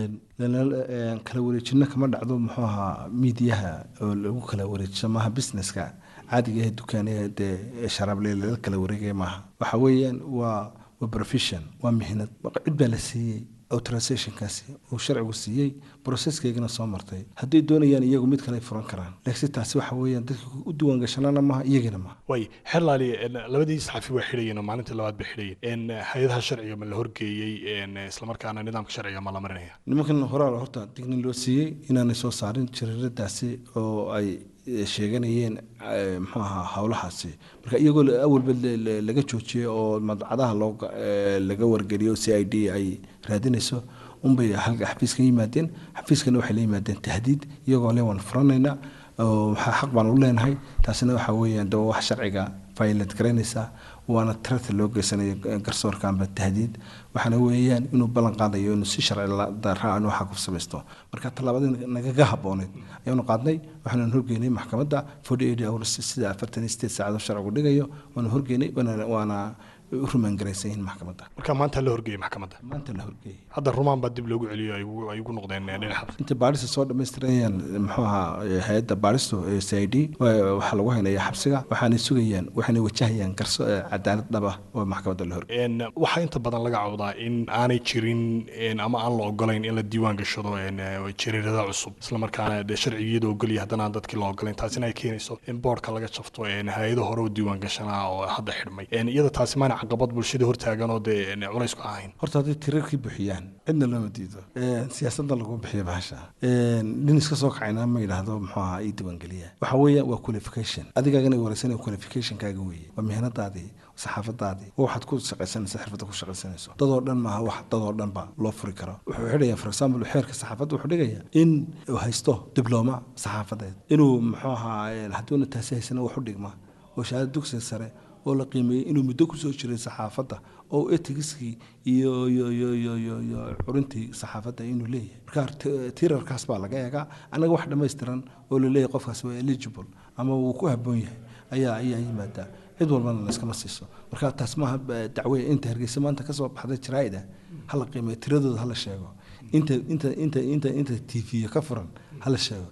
kala wareejino kama dhacdo muxuu ahaa miidiyaha oo lagu kala wareejiso maaha businesska caadiga ee dukaanaya dee sharaable lala kala wareegaya maaha waxa weeyaan waa waa profession waa mihnad cid baa la siiyey authorizationkaasi uu sharcigu siiyey processkeygana soo martay hadday doonayaan iyagu mid kale ay furan karaan laakiin taasi waxa weeyaan dadka u diiwaan gashanana maaha iyagana maaha way xerlaali labadii saxafi waa xidhayeen oo maalintii labaad bay xidhayeen hay-adaha sharciga ma la horgeeyey islamarkaana nidaamka sharciga ma la marinaya nimankan horaa horta dignin loo siiyey inaanay soo saarin jariiradaasi oo ay sheeganayeen muxuu ahaa howlahaasi marka iyagoo awalba laga joojiyey oo madcadaha loo laga wargeliyo c i d ay raadinayso unbay halka xafiiska yimaadeen xafiiskana waxay la yimaadeen tahdiid iyagoo le waan furanaynaa waxaa xaq baan u leenahay taasina waxa weeyaan de wax sharciga violate garaynaysaa waana tirata loo geysanaya garsoorkaanba tahdiid waxaana weeyaan inuu ballan qaadayo inuu si sharci daraa inuu xaq ku samaysto marka tallaabadii nagaga habbooneyd ayaanu qaadnay waxaanu horgeynay maxkamadda forty eight hours sida afartan iyo sideed saacadoo sharcigu dhigayo waanu horgeynay waana u rumaan garaysan yihiin maxkamadda marka maanta la horgeeyey maxkamadda maanta la horgeeyey hadda rumaan baa dib loogu celiyo ay ugu noqdeen dhinaca inta baarista soo dhammaystirayaan muxuu ahaa hay-adda baaristu ee c i d waxaa lagu haynaya xabsiga waxaanay sugayaan waxaanay wajahayaan garso cadaalad dhaba oo maxkamadda la horgeeyey waxaa inta badan laga cawdaa in aanay jirin ama aan la ogolayn in la diiwaan gashado jariirada cusub islamarkaana dee sharcigiyada ogolya haddana aan dadkii la ogolayn taasina ay keenayso in boorka laga jafto hay-ado hore u diiwaan gashanaa oo hadda xidhmay iyada taasi maana caqabad bulshada hortaagan oo dee culays ku ahayn horta hadday tirarkii buuxiyaan cidna looma diido siyaasadda lagu bixiyo bahasha nin iska soo kacayna ma yidhaahdo muxuu ahaa ii diiwaangeliya waxa weeyaan waa qualification adigaagana wareysanaya qualificationkaaga weeye waa mihnadaadii saxaafadaadii oo waxaad ku shaqaysanaysa xirfadda ku shaqaysanayso dadoo dhan maaha wax dadoo dhan ba loo furi karo wuxuu xidhaya for example xeerka saxaafadda wuxuu dhigaya in uu haysto dibloma saxaafadeed inuu muxuu ahaa hadduuna taasi haysana wax u dhigma oo shahaada dugsiga sare oo la qiimeeyey inuu muddo kusoo jiray saxaafadda oo etigiskii iyo iyo iyo iyo iyo iyo curintii saxaafadda inuu leeyahay marka tirarkaas baa laga eegaa annaga wax dhammaystiran oo la leeyahay qofkaas waa eligible ama wuu ku habboon yahay ayaa ayaa yimaadaa cid walbana layskama siiso marka taas maaha dacwe inta hargeysa maanta kasoo baxday jaraa'ida hala qiimeeyo tiradooda hala sheego inta inta inta inta inta t v ka furan hala sheego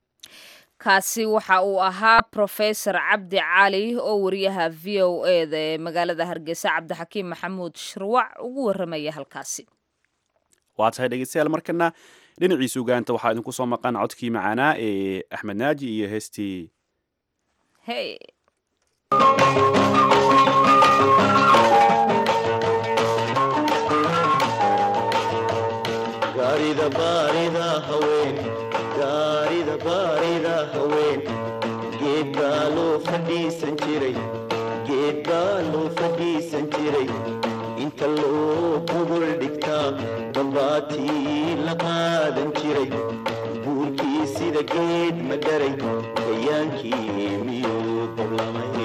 kaasi waxa uu ahaa profesor cabdi cali oo wariyaha v o e da ee magaalada hargeysa cabdixakiim maxamuud shirwac ugu waramaya halkaasi waa tahay dhegeystayaal markana dhinaciisa ugaanta waxaa idinku soo maqan codkii macaanaa ee axmed naaji iyo heestii hey gaarida baarida haween gaarida baarida haween geed baa loo fadhiisan jiray geed baa loo fadhiisan jiray inta loo gogol dhigtaa dambaatii la qaadan jiray buurkii sida geed ma dharay gayaankii miyuu dablamay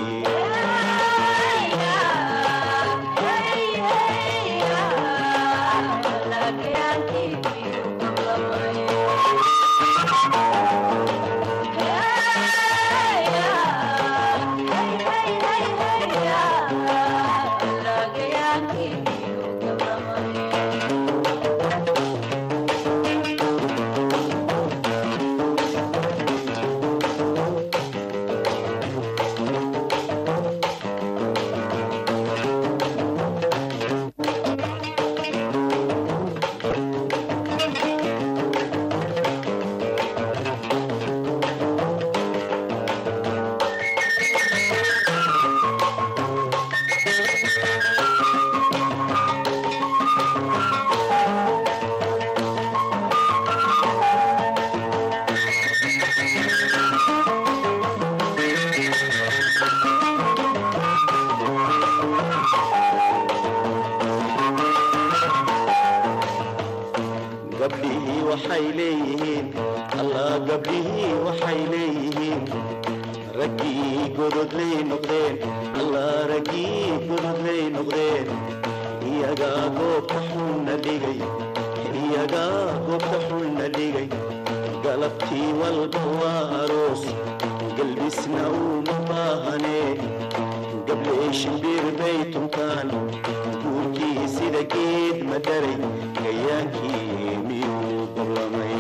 gabdhihii waxay leeyihiin allah gabdhihii waxay leeyihiin raggii gododlay noqdeen allah raggii gododlay noqdeen iyagaa goobta xunna dhigay iyagaa goobta xunna dhigay galabtii walba waa aroos galbisna uma baahanee gablee shimbir bay tuntaan guurkii sida geed madaray gayaankii miyuu ballamay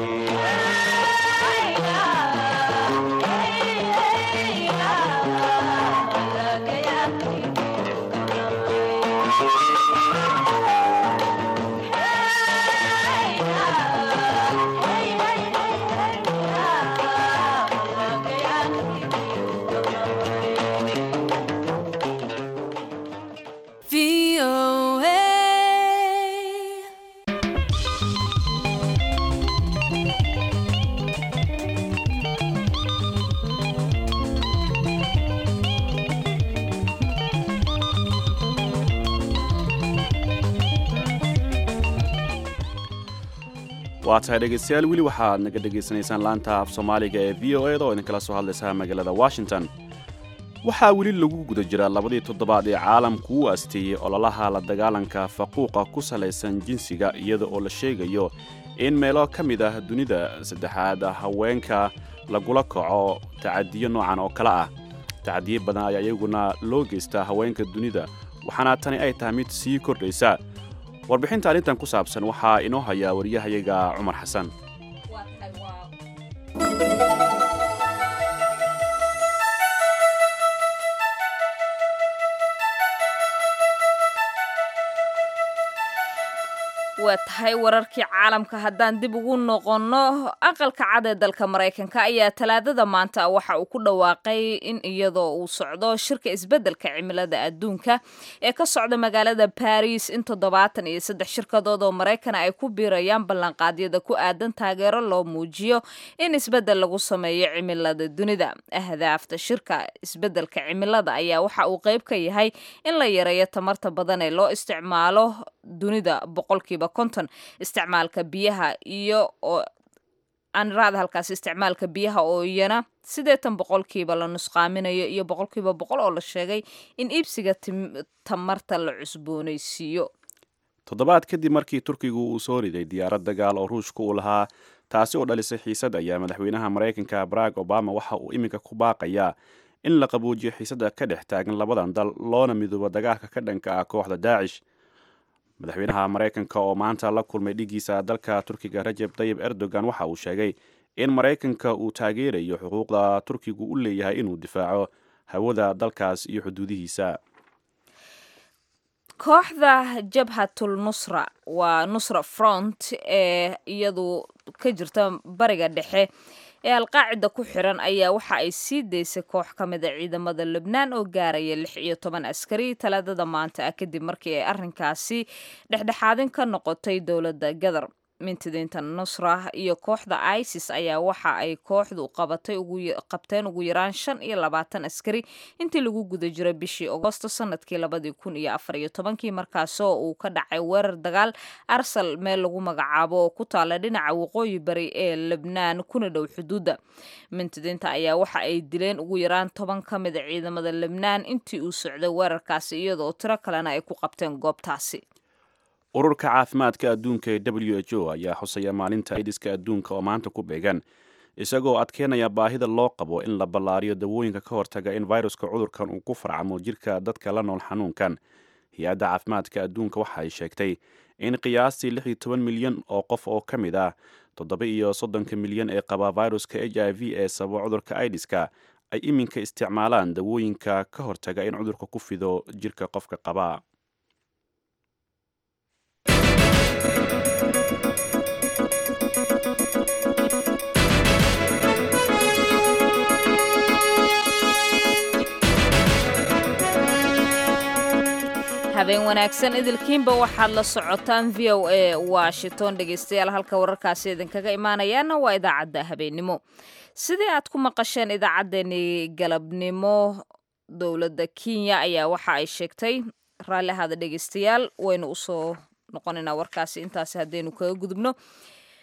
waa tahay dhegaystayaal weli waxaad naga dhegaysanaysaan laanta af soomaaliga ee v o eda oo idinkala soo hadlaysa magaalada washington waxaa weli lagu guda jira labadii toddobaad ee caalamku u asteeyey ololaha la dagaalanka faquuqa ku salaysan jinsiga iyada oo la sheegayo in meelo ka mid ah dunida saddexaad haweenka lagula kaco tacadiyo noocan oo kale ah tacadiyo badan ayaa iyaguna loo geystaa haweenka dunida waxaana tani ay tahay mid sii kordhaysa warbixinta arrintan ku saabsan waxaa inoo hayaa wariyahayaga cumar xasan waa tahay wararkii caalamka haddaan dib ugu noqonno aqalka cad ee dalka maraykanka ayaa talaadada maanta waxa uu ku dhawaaqay in iyadoo uu socdo shirka isbeddelka cimilada adduunka ee ka socda magaalada baris in toddobaatan iyo saddex shirkadood oo maraykana ay ku biirayaan ballanqaadyada ku aadan taageero loo muujiyo in isbeddel lagu sameeyo cimilada dunida ahdaafta shirka isbeddelka cimilada ayaa waxa uu qayb ka yahay in la yareeyo tamarta badan ee loo isticmaalo dunida boqolkiiba konton isticmaalka biyaha iyo oo aan raada halkaas isticmaalka biyaha oo iyana siddeetan boqolkiiba la nusqaaminayo iyo boqolkiiba boqol oo la sheegay in iibsiga tamarta la cusboonaysiiyo toddobaad kadib markii turkigu uu soo riday diyaarad dagaal oo ruushka uu lahaa taasi oo dhalisay xiisad ayaa madaxweynaha maraykanka barack obama waxa uu iminka ku baaqayaa in la qabuujiyo xiisadda ka dhex taagan labadan dal loona midoobo dagaalka ka dhanka ah kooxda daacish madaxweynaha maraykanka oo maanta la kulmay dhigiisa dalka turkiga rajeb tayib erdogan waxa uu sheegay in maraykanka uu taageerayo xuquuqda turkigu u leeyahay inuu difaaco hawada dalkaas iyo xuduudihiisa kooxda jabhatul nusra waa nusra front ee iyadu ka jirta bariga dhexe ee alqaacida ku xiran ayaa waxa ay sii daysay koox ka mid a ciidamada lubnaan oo gaaraya lix iyo toban askari talaadada maanta ah kadib markii ay arrinkaasi dhexdhexaadin ka noqotay dowladda gadar mintidiinta nusra iyo kooxda isis ayaa waxa ay kooxdu qabatay qabteen ugu yaraan shan iyo labaatan askari intii lagu guda jiray bishii agosto sanadkii labadii kun iyo afar iyo tobankii markaasoo uu ka dhacay weerar dagaal arsal meel lagu magacaabo oo ku taala dhinaca waqooyi bari ee lebnaan kuna dhow xuduudda mintidiinta ayaa waxa ay dileen ugu yaraan toban ka mid a ciidamada lebnaan intii uu socday weerarkaasi iyadoo tiro kalena ay ku qabteen goobtaasi ururka caafimaadka adduunka ee w h o ayaa xusaya maalinta aidiska adduunka oo maanta ku beegan isagoo adkeenaya baahida loo qabo in la ballaariyo dawooyinka ka hortaga in viruska cudurkan uu ku farcamo jirka dadka la nool xanuunkan hay-adda caafimaadka adduunka waxa ay sheegtay in qiyaastii lix iyo toban milyan oo qof oo ka mid ah toddoba iyo soddonka milyan ee qaba viruska h i v ee sababa cudurka aidiska ay iminka isticmaalaan dawooyinka ka hortaga in cudurka ku fido jirka qofka qaba habeen wanaagsan idilkiinba waxaad la socotaan v o a washington dhegeystayaal halka wararkaasi idinkaga imaanayaana waa idaacadda habeennimo sidii aad ku maqasheen idaacaddeenii galabnimo dowladda kenya ayaa waxa ay sheegtay raalli ahaada dhegeystayaal waynu usoo noqonaynaa warkaasi intaasi haddaynu kaga gudubno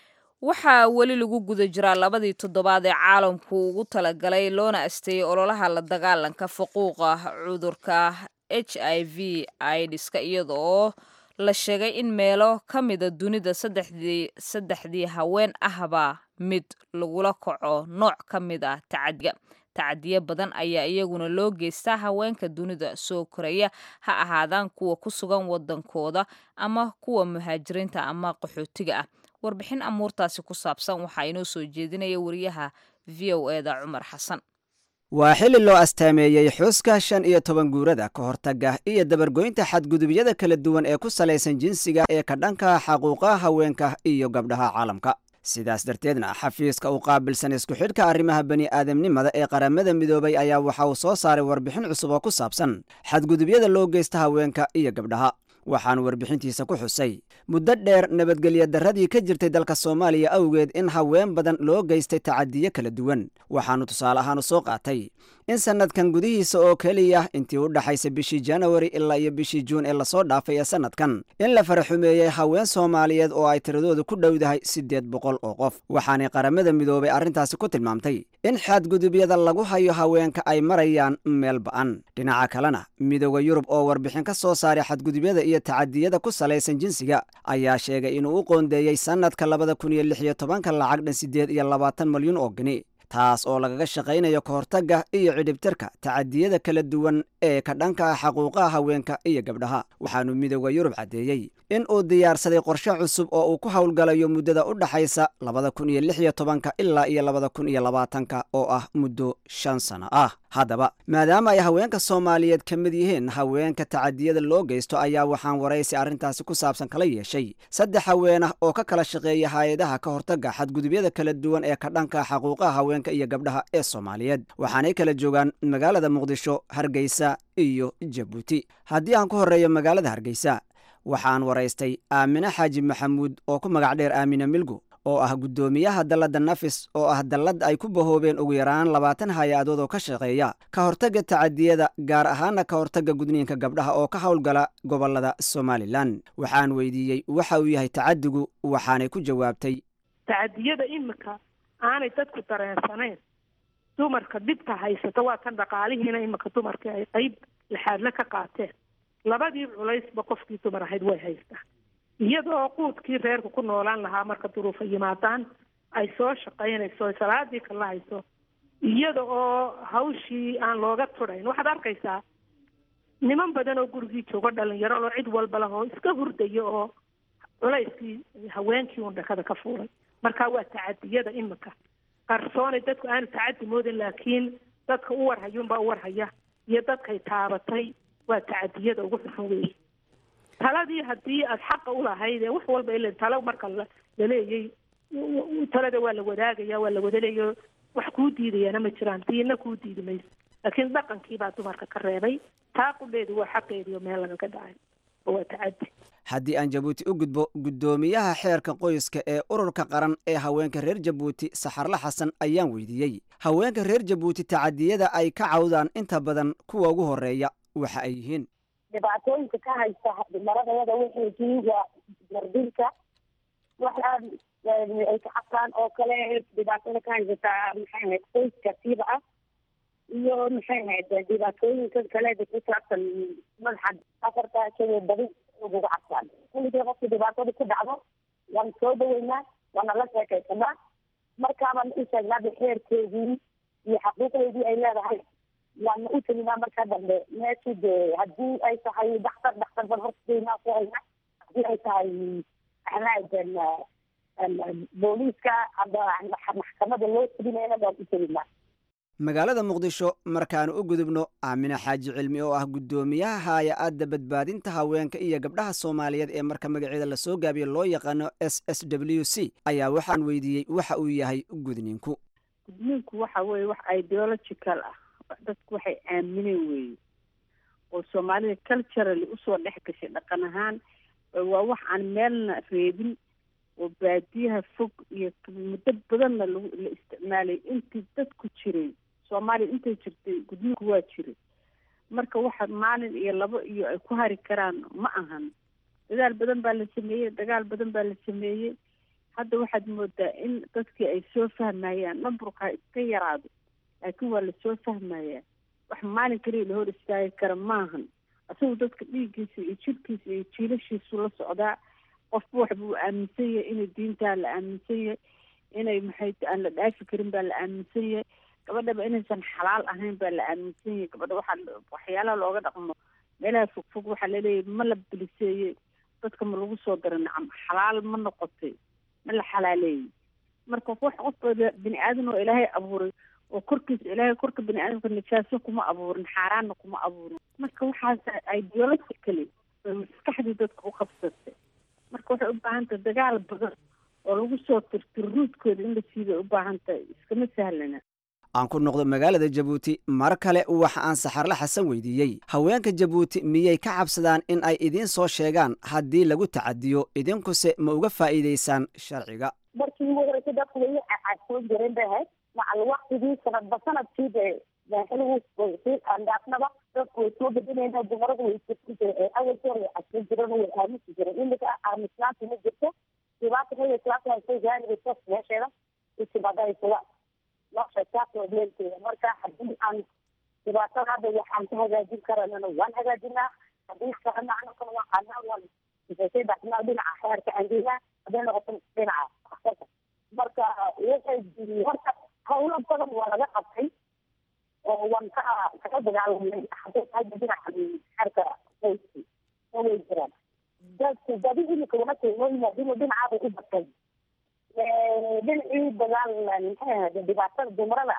waxaa weli lagu guda jiraa labadii toddobaad ee caalamku ugu talagalay loona asteeyey ololaha la dagaalanka fuquuqa cudurka h i v idiska iyada oo la sheegay in meelo ka mida dunida saddexdii saddexdii haween ahba mid lagula kaco nooc ka mid ah tacadiga tacadiyo badan ayaa iyaguna loo geystaa haweenka dunida soo koraya ha ahaadaan kuwa ku sugan wadankooda ama kuwa muhaajiriinta ama qaxootiga ah warbixin amuurtaasi ku saabsan waxaa inoo soo jeedinaya wariyaha v o eda cumar xasan waa xilli loo astaameeyey xuska shan iyo toban guurada ka hortaga iyo dabargoynta xadgudubyada kala duwan ee ku salaysan jinsiga ee ka dhanka xaquuqa haweenka iyo gabdhaha caalamka sidaas darteedna xafiiska u qaabilsan isku xidhka arrimaha bani'aadamnimada ee qaramada midoobay ayaa waxa uu soo saaray warbixin cusub oo ku saabsan xadgudubyada loo geysta haweenka iyo gabdhaha waxaanu warbixintiisa ku xusay muddo dheer nabadgelya darradii ka jirtay dalka soomaaliya awgeed in haween badan loo geystay tacadiyo kala duwan waxaanu tusaale ahaan u soo qaatay in sannadkan gudihiisa oo keliya intii u dhaxaysa bishii janawari ilaa iyo bishii juun ee lasoo dhaafay ee sannadkan in la faraxumeeyey haween soomaaliyeed oo ay tiradoodu ku dhowdahay siddeed boqol oo qof waxaanay qaramada midoobay arrintaasi ku tilmaamtay in xadgudubyada lagu hayo haweenka ay marayaan meel ba'an dhinaca kalena midooda yurub oo warbixin ka soo saaray xadgudubyada iyo tacadiyada ku salaysan jinsiga ayaa sheegay inuu u qoondeeyey sannadka labada kun iyo lix iyo tobanka lacag dhan siddeed iyo labaatan malyan oo geni taas oo lagaga shaqaynayo ka hortagga iyo cidhibtirka tacadiyada kala duwan ee ka dhanka ah xaquuqaha haweenka iyo gabdhaha waxaanu midooda yurub caddeeyey in uu diyaarsaday qorshe cusub oo uu ku howlgalayo muddada u dhaxaysa labada kun iyo lix iyo tobanka ilaa iyo labada kun iyo labaatanka oo ah muddo shan sano ah haddaba maadaama ay haweenka soomaaliyeed ka mid yihiin haweenka tacadiyada loo geysto ayaa waxaan waraysi arrintaasi ku saabsan kala yeeshay saddex haween ah oo ka kala shaqeeya hay-adaha ka hortagga xadgudubyada kala duwan ee ka dhanka xaquuqaha haweenka iyo gabdhaha ee soomaaliyeed waxaanay kala joogaan magaalada muqdisho hargeysa iyo jabuuti haddii aan ku horreeyo magaalada hargeysa waxaan waraystay aamine xaaji maxamuud oo ku magac dheer aamine milgo oo ah guddoomiyaha dalladda nafis oo ah dallad ay ku bahoobeen ugu yaraan labaatan hay-adood oo ka shaqeeya ka hortagga tacadiyada gaar ahaana ka hortagga gudniinka gabdhaha oo ka howlgala gobollada somalilan waxaan weydiiyey waxa uu yahay tacadigu waxaanay ku jawaabtay tacadiyada imika aanay dadku dareensanayn dumarka dhibka haysata waa kan dhaqaalihiina imika dumarkii ay qeyb laxaadle ka qaateen labadii culaysba qofkii dumar ahayd way haystaa iyada oo quudkii reerka ku noolaan lahaa marka duruufa yimaadaan ay soo shaqaynayso salaadii kala hayso iyada oo hawshii aan looga tudhayn waxaad arkaysaa niman badan oo gurigii joogo dhalinyaro oo cid walba leh oo iska hurdaya oo culayskii haweenkii uun dhakada ka fuulay marka waa tacadiyada imika qarsoonay dadku aanu tacadi moodin laakiin dadka u warhayuunbaa u warhaya iyo dadkay taabatay waa tacadiyada ugu xunxun weeye taladii haddii aad xaqa ulahayd ee wax walba ila talo marka laleeyay talada waa la wadaagaya waa la wadaleeyo wax kuu diidayaana ma jiraan diina kuu diidi mayso laakiin dhaqankii baa dumarka ka reebay taa qudheedu waa xaqeediio meel lagaga dhacay oo waa tacadi haddii aan jabuuti u gudbo guddoomiyaha xeerka qoyska ee ururka qaran ee haweenka reer jabuuti saxarle xasan ayaan weydiiyey haweenka reer jabuuti tacadiyada ay ka cawdaan inta badan kuwa ugu horeeya waxa ay yihiin dhibaatooyinka ka haysta maradayada waxay yihiin waa gardinka waxaa ay ka cabtaan oo kale dhibaatada ka haysataa maxay ahayd qoyska siiba ah iyo maxay ahayd dhibaatooyinka kale ku saabsan madaxa afarta keliya badi uguga cabtaan kulligii qofka dhibaatada ku dhacdo waan soo dhaweynaa waana la sheekaysanaa markaabaan u sheegnaa xeerkeedii iyo xaquuqdeedii ay leedahay waana u teginaa markaa dambe meeshii dee haddii ay tahay daktar daktar bal hortadeynaa ku hayna haddii ay tahay maxaaden booliiska ama maxkamada loo teginayna waan u teginaa magaalada muqdisho markaanu u gudubno aamine xaaji cilmi oo ah guddoomiyaha haaya-adda badbaadinta haweenka iyo gabdhaha soomaaliyeed ee marka magaceeda lasoo gaabiyo loo yaqaano s s w c ayaa waxaan weydiiyey waxa uu yahay gudniinku gudniinku waxa weeye wax ideological ah dadku waxay aamineen weeye oo soomaalida culturally usoo dhex gashay dhaqan ahaan waa wax aan meelna reebin oo baadiyaha fog iyo muddo badanna lagu la isticmaalay intii dadku jiray soomaaliya intay jirtay gudniinku waa jiray marka waxa maalin iyo labo iyo ay ku hari karaan ma ahan dadaal badan baa la sameeyey dagaal badan baa la sameeyey hadda waxaad moodaa in dadkii ay soo fahmayaan namburkaa iska yaraado laakiin waa lasoo fahmayaa wax maalin kaliya la hor istaagi kara maahan isagu dadka dhiiggiisa iyo jirkiisa iyo jiilashiisu la socdaa qofba wax buu aaminsan yahay inay diintaa la aaminsan yahay inay maxay aan la dhaafi karin baa la aaminsan yahay gabadhaba inaysan xalaal ahayn baa la aaminsan yahay gabadha waxaa waxyaalaha looga dhaqmo meelaha fogfog waxaa laleeyahay ma la biliseeyey dadka ma lagu soo dara nacam xalaal ma noqotay ma la xalaaleeyey marka wax qofka bini aadan oo ilaahay abuuray oo korkiisa ilaahay korka bini aadamka najaaso kuma abuurin xaaraanna kuma abuurin marka waxaas ideologically bay maskaxdii dadka u qabsatay marka waxay u baahan tahay dagaal badan oo lagu soo tirtiro ruudkooda in la siibay u baahan tahay iskama sahlana aan ku noqdo magaalada jabuuti mar kale waxa aan saxarle xasan weydiiyey haweenka jabuuti miyay ka cabsadaan in ay idiin soo sheegaan haddii lagu tacadiyo idinkuse ma uga faa'iidaysaan sharciga markii ugu horeysay dadku way cagsoon jireen bay ahayd macal waktigii sanadba sanadkii bay xiligu sii andhaafnaba dadku way soo bedinayeen dumaradu way isirti jireen awalkii hore way cagsoon jireen way aamusi jireen imika aamusnaanti ma jirto dhibaata xilliga islaamka haysay gaariga sos meesheeda isibaada isuga nolosha saasoo leelkeeda marka haddii aan dhibaatada hadda waxaan ka hagaajin karanana waan hagaajinaa haddii kalena anakana waan qaadnaa waan isasay baxnaa dhinaca xeerka angeynaa hadday noqoto dhinaca marka waxay horta hawlo badan waa laga qabtay oo waan ka kaga dagaalamay hadday tahay dhinaca xeerka qoyski oo way jiraan dadku badi imika wama keenooyin hadii dhinacaabay u batay dhinacii dagaal maxay ahayd dhibaatada dumarada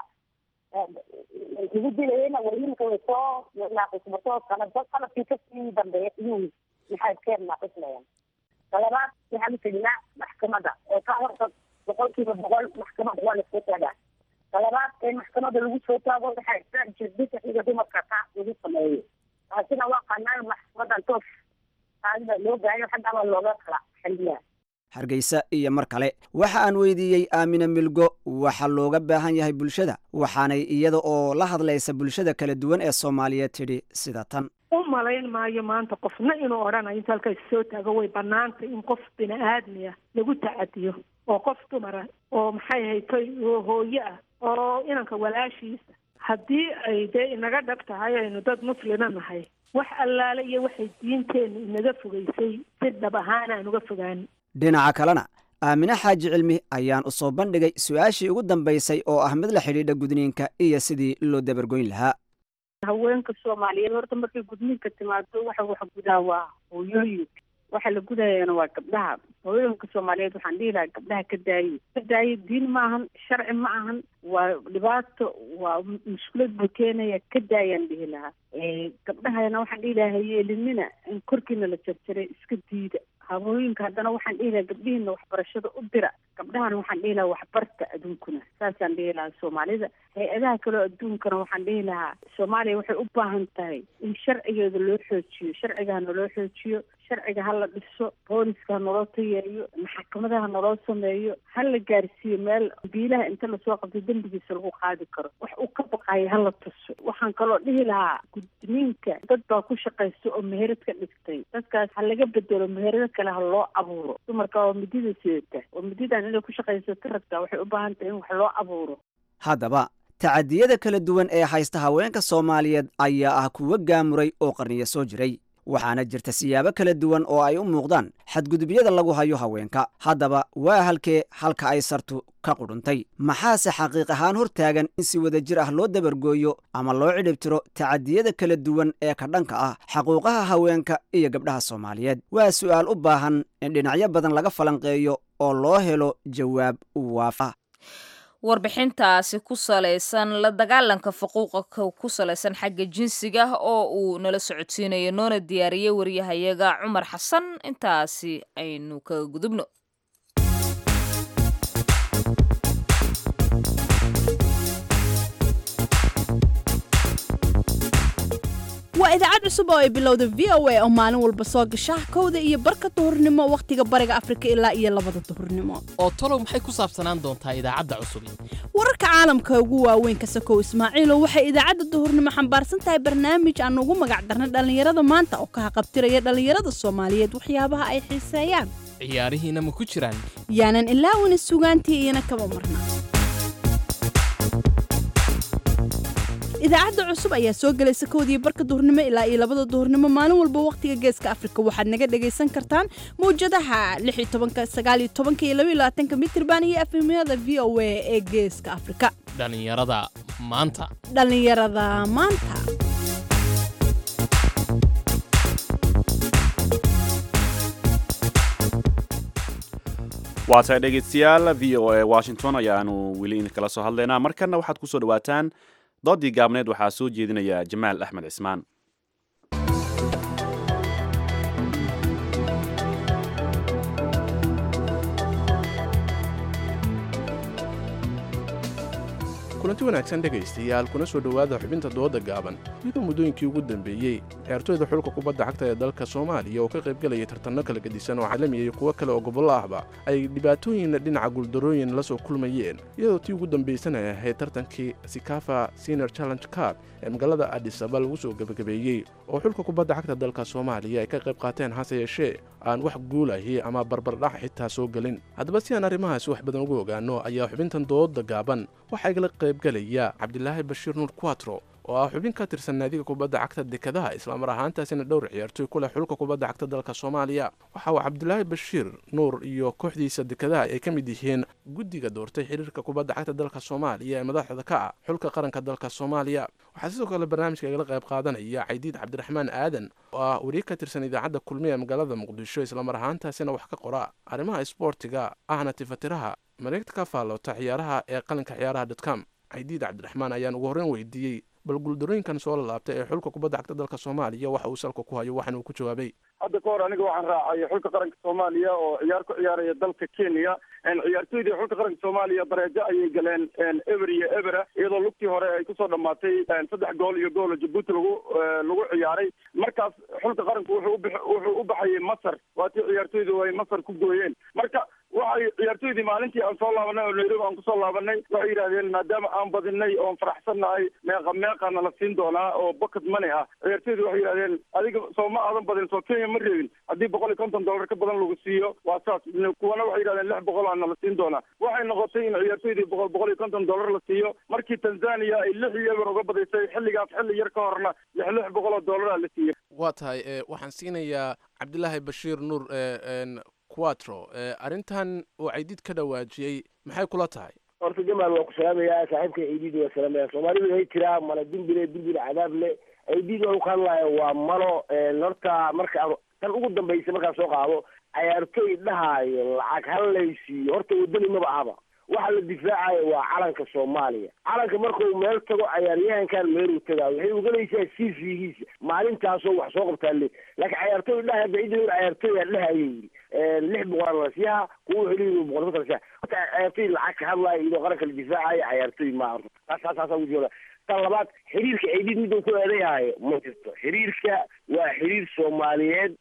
lagu dilayena waa imika way soo naaqismato sanadba sanadkii kasii dambeeya iyuu maxay keer naaqismayaan talabaad waxaan uteginaa maxkamada oo ka horta boqolkiiba boqol maxkamada waa lasoo taagaa talabaad ee maxkamada lagu soo taago waxaa jirdisa xiga dumarka taas lagu sameeyo taasina waa qanaan maxkamadan toos taasida loo gaayo xaggaaba looga kala xaliyaa hargeysa iyo mar kale waxa aan weydiiyey aamina milgo waxa looga baahan yahay bulshada waxaanay iyada oo la hadlaysa bulshada kala duwan ee soomaaliyeed tidhi sida tan u malayn maayo maanta qofna inuu odhanayo inta halkaas soo taago way banaantay in qof bini aadmi ah lagu tacadiyo oo qof dumara oo maxay haytay oo hooye ah oo inanka walaashiisa haddii ay dee inaga dhab tahay aynu dad muslima nahay wax allaale iyo waxay diinteenna inaga fogeysay si dhab ahaan aan uga fogaan dhinaca kalena aamine xaaji cilmi ayaan u soo bandhigay su-aashii ugu dambaysay oo ah mid la xidhiidha gudniinka iyo sidii loo dabargoyn lahaa haweenka soomaaliyeed horta markay gudniinka timaado waxa wax gudaa waa hooyooyinka waxa la gudayaana waa gabdhaha hooyooyinka soomaaliyeed waxaan dhihi lahaa gabdhaha ka daaye ka daaye diin ma ahan sharci ma ahan waa dhibaato waa mushkilad buu keenaya ka daayaan dhihi lahaa gabdhahana waxaan dhihi lahaa hayeelinina in korkiina la jarjaray iska diida hawooyinka haddana waxaan dhihi lahaa gabdhihiina waxbarashada u dira gabdhahana waxaan dhihi lahaa waxbarta adduunkuna saasaan dhihi lahaa soomaalida hay-adaha kaleo adduunkana waxaan dhihi lahaa soomaaliya waxay u baahan tahay in sharcigeeda loo xoojiyo sharcigahana loo xoojiyo sharciga ha la dhiso booliska ha naloo tayeeyo maxkamadaha naloo sameeyo ha la gaarsiiyo meel biilaha inta lasoo qabto dembigiisa lagu qaadi karo wax uu ka baqayo ha la tuso waxaan kaloo dhihi lahaa gudniinka dad baa ku shaqaysta oo meherad ka dhigtay dadkaas ha laga bedelo meherado kale ha loo abuuro dumarka oo midida sidata oo mididan inay ku shaqaysato ragta waxay u baahan tahay in wax loo abuuro haddaba tacadiyada kala duwan ee haysta haweenka soomaaliyeed ayaa ah kuwo gaamuray oo qarniyo soo jiray waxaana jirta siyaabo kala duwan oo ay u muuqdaan xadgudubyada lagu hayo haweenka haddaba waa halkee halka ay sartu ka qudhuntay maxaase xaqiiq ahaan hor taagan in si wada jir ah loo dabargooyo ama loo cidhibtiro tacadiyada kala duwan ee ka dhanka ah xaquuqaha haweenka iyo gabdhaha soomaaliyeed waa su'aal u baahan in dhinacyo badan laga falanqeeyo oo loo helo jawaab waafa warbixintaasi ku salaysan la dagaalanka faquuqa ku salaysan xagga jinsiga oo uu nala socodsiinayo noona diyaariyey waryahayaga cumar xasan intaasi aynu kaga gudubno waa idaacad cusub oo ay bilowda v o a oo maalin walba soo gasha kowda iyo barka duhurnimo wakhtiga bariga afrika ilaa iyo labada duhurnimo oo talow maxay ku saabsanaan doontaa idaacadda cusubi wararka caalamka ugu waaweyn ka sakow ismaaciilo waxay idaacadda duhurnimo xambaarsan tahay barnaamij aan ugu magac darnay dhallinyarada maanta oo ka haqabtiraya dhallinyarada soomaaliyeed waxyaabaha ay xiiseeyaan ciyaarihiina ma ku jiraan yaanan ilaawina sugaantii iyana kaba marna idaacadda cusub ayaa soo gelaysa kowdii barka duhurnimo ilaa iyo labada duhurnimo maalin walba wakhtiga geeska afrika waxaad naga dhagaysan kartaan mawjadaha iyo mitirban iyo efemyada v o a ee geeska afrika dhallinyarada maanta dhallinyarada maanta waa tahay dhegeystayaal v o a washington ayaanu weli idinkala soo hadlaynaa markanna waxaad ku soo dhawaataan doodii gaabneed waxaa soo jeedinaya jamaal axmed cismaan kulanti wanaagsan dhegaystayaal kuna soo dhowaada xubinta dooda gaaban iyadoo muddooyinkii ugu dambeeyey ciyaartooyda xulka kubadda cagta ee dalka soomaaliya oo ka qaybgalaya tartanno kala gedisan oo caalamiya iyo kuwo kale oo gobollo ahba ay dhibaatooyin dhinaca guuldarooyin la soo kulmayeen iyadoo tii ugu dambaysan ay ahayd tartankii sikafa senior challenge card ee magaalada adisaba lagu soo gebagabeeyey oo xulka kubadda cagta dalka soomaaliya ay ka qayb qaateen hase yeeshee aan wax guulahi ama barbardhac xitaa soo gelin haddaba si aan arrimahaasi wax badan ugu ogaano ayaa xubintan dooda gaaban waxaa igala qaybgalaya cabdilaahi bashiir nuur quatro oo ah xubin ka tirsan naadiga kubadda cagta dekadaha islamar ahaantaasina dhowr ciyaartooy ku leh xulka kubadda cagta dalka soomaaliya waxa uu cabdilaahi bashiir nuur iyo kooxdiisa dekadaha ay ka mid yihiin guddiga doortay xiriirka kubadda cagta dalka soomaaliya ee madaxda ka ah xulka qaranka dalka soomaaliya waxaa sidoo kale barnaamijka igala qayb qaadanaya caydiid cabdiraxmaan aadan oo ah wariye ka tirsan idaacadda kulmiya ee magaalada muqdisho islamar ahaantaasina wax ka qora arrimaha isboortiga ahna tifatiraha mareegta ka faallota ciyaaraha ee qalinka ciyaaraha dotcom caydiid cabdiraxmaan ayaan ugu horreyn weydiiyey bal guuldarooyinkan soo lalaabtay ee xulka kubadda cagta dalka soomaaliya waxa uu salka ku hayo waxaana uu ku jawaabay hadda ka hor aniga waxaan raacay xulka qaranka soomaaliya oo ciyaar ku ciyaaraya dalka kenya ciyaartoydii xulka qaranka soomaaliya bareejo ayay galeen eber iyo ebera iyadoo lugtii hore ay kusoo dhamaatay saddex gool iyo goolo jabuuti lagu lagu ciyaaray markaas xulka qaranku wuxuu ubix wuxuu u baxayay masar waatii ciyaartoydu ay masar ku gooyeen marka waxay ciyaartoydii maalintii aan soo laabanay oo nairobi aan kusoo laabanay waxay yidhahdeen maadaama aan badinay oon faraxsannahay meeqa meeqana la siin doonaa oo bucket money ah ciyaartoydu waxay yidhahdeen adiga soo ma aadan badin soo kenya ma reebin haddii boqol iyo konton dollar ka badan lagu siiyo waa saas kuwana waxay yidhahdeen lix boqol aana la siin doonaa waxay noqotay in ciyaartoydii boqol boqol iyo konton dollar la siiyo markii tanzania ay lix iyo eber uga badisay xilligaas xilli yar ka horna lix lix boqol oo dollaraa la siiyey waa tahay waxaan siinayaa cabdilaahi bashiir nuur quatro arrintan uu caydiid ka dhawaajiyey maxay kula tahay horta jamaal waa ku salaamayaa saaxiibka ciidiid waa salaamaya soomaalidu way jiraa mala dimbile dilbil cadaab le ciidiid waa ka hadlaya waa malo horta marka tan ugu dambaysa markaan soo qaado cayaartoy dhahaayo lacag hallaysiiyo horta wadani maba ahaba waxa la difaacayo waa calanka soomaaliya calanka markuu meel tago cayaaryahankan meeluu tagaa waxay ugalaysaa c v-giisa maalintaasoo wax soo qabtaa le laakiin cayaartoy dhaha hadda cidda cayaartoy dhahaya yiri lix boqol nasiyaha kuwa heliyo boqol konton nasiyaha horta cayaartoy lacag ka hadlaya iyadoo qaranka la difaacayo cayaartoy ma horta taas taas taasaa ugu jooda tan labaad xiriirka ciidid miduu ku eedayahayo ma jirto xiriirka waa xiriir soomaaliyeed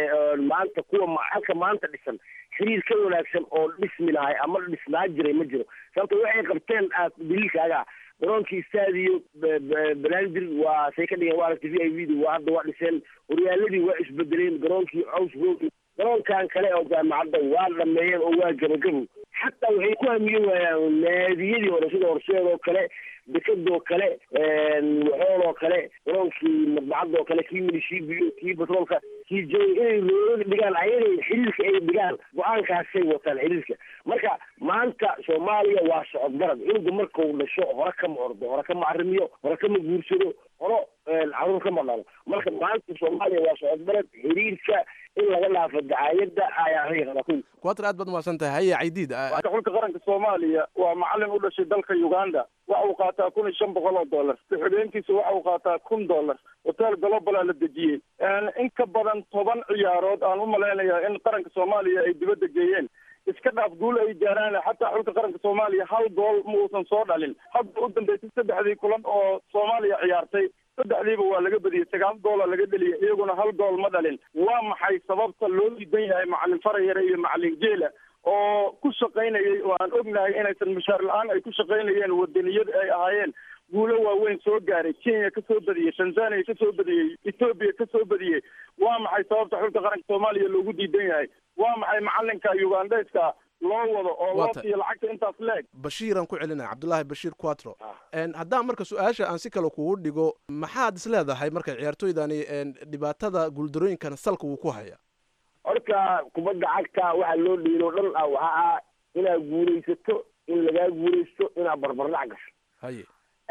maanta kuwa halka maanta dhisan xiriir ka wanaagsan oo dhismi lahay ama dhisnaa jiray ma jiro sababto waxay qabteen aad daliilkaaga garoonkii stadio banaadir waa say ka dhigeen waa aragtay v i v da waa hadda waa dhiseen horyaaladii waa isbedeleen garoonkii caws roog garoonkan kale oo jaamacadda waa dhameeyeen oo waa gabagabo xataa waxay ku hamiye waayaan naadiyadii hore sida horseedoo kale dekadoo kale waxooloo kale garoonkii madbacadoo kale kii milishiibiyo kii batroolka kii jooy inay looga dhigaan ayagay xiriirka ay dhigaan go-aankaasay wataan xiriirka marka maanta soomaaliya waa socod garad cunuga markau dhasho hore kama ordo hore kama arrimiyo hore kama guursado horo caruur kama dhalo marka maanta soomaaliya waa socod garad xiriirka in laga dhaafo dacaayadda ayaa hayqada ku quatro aad baad umahadsan tahay haya caydiid xulka qaranka soomaaliya waa macalin u dhashay dalka uganda waxa uu qaataa kun iyo shan boqol oo dollar ku-xigeenkiisa waxa uu qaataa kun dollar hotel globala la dejiyey in ka badan toban ciyaarood aan u malaynayaa in qaranka soomaaliya ay dibadda geeyeen iska dhaaf guul ay gaaraan xataa xulka qaranka soomaaliya hal gool ma uusan soo dhalin hadda u dambeysay saddexdii kulan oo soomaaliya ciyaartay saddexdiiba waa laga badiyey sagaal goola laga dheliyay iyaguna hal gool ma dhalin waa maxay sababta loo diidan yahay macalin farayare iyo macalin geela oo ku shaqaynayay oo aan ognahay inaysan mushaar la-aan ay ku shaqaynayeen wadaniyad ay ahaayeen guulo waaweyn soo gaaray kenya ka soo badiyey tanzania ka soo badiyey etoobiya ka soo badiyey waa maxay sababta xulka qaranka soomaaliya loogu diidan yahay waa maxay macalinka ugandheska loo wado oo loo Waata. siiyo lacagta intaas leeg bashiiraan ku celinaya cabdulaahi bashiir quatro En, haddaan marka su-aasha aan si kale kugu dhigo maxaad is leedahay marka ciyaartooydani en, dhibaatada guuldarooyinkan salka uu ku haya horta kubadda cagta waxaa loo dhiilo dhan ah waxaa ah inaad guulaysato in lagaa guulaysto inaad barbardhac gasho haye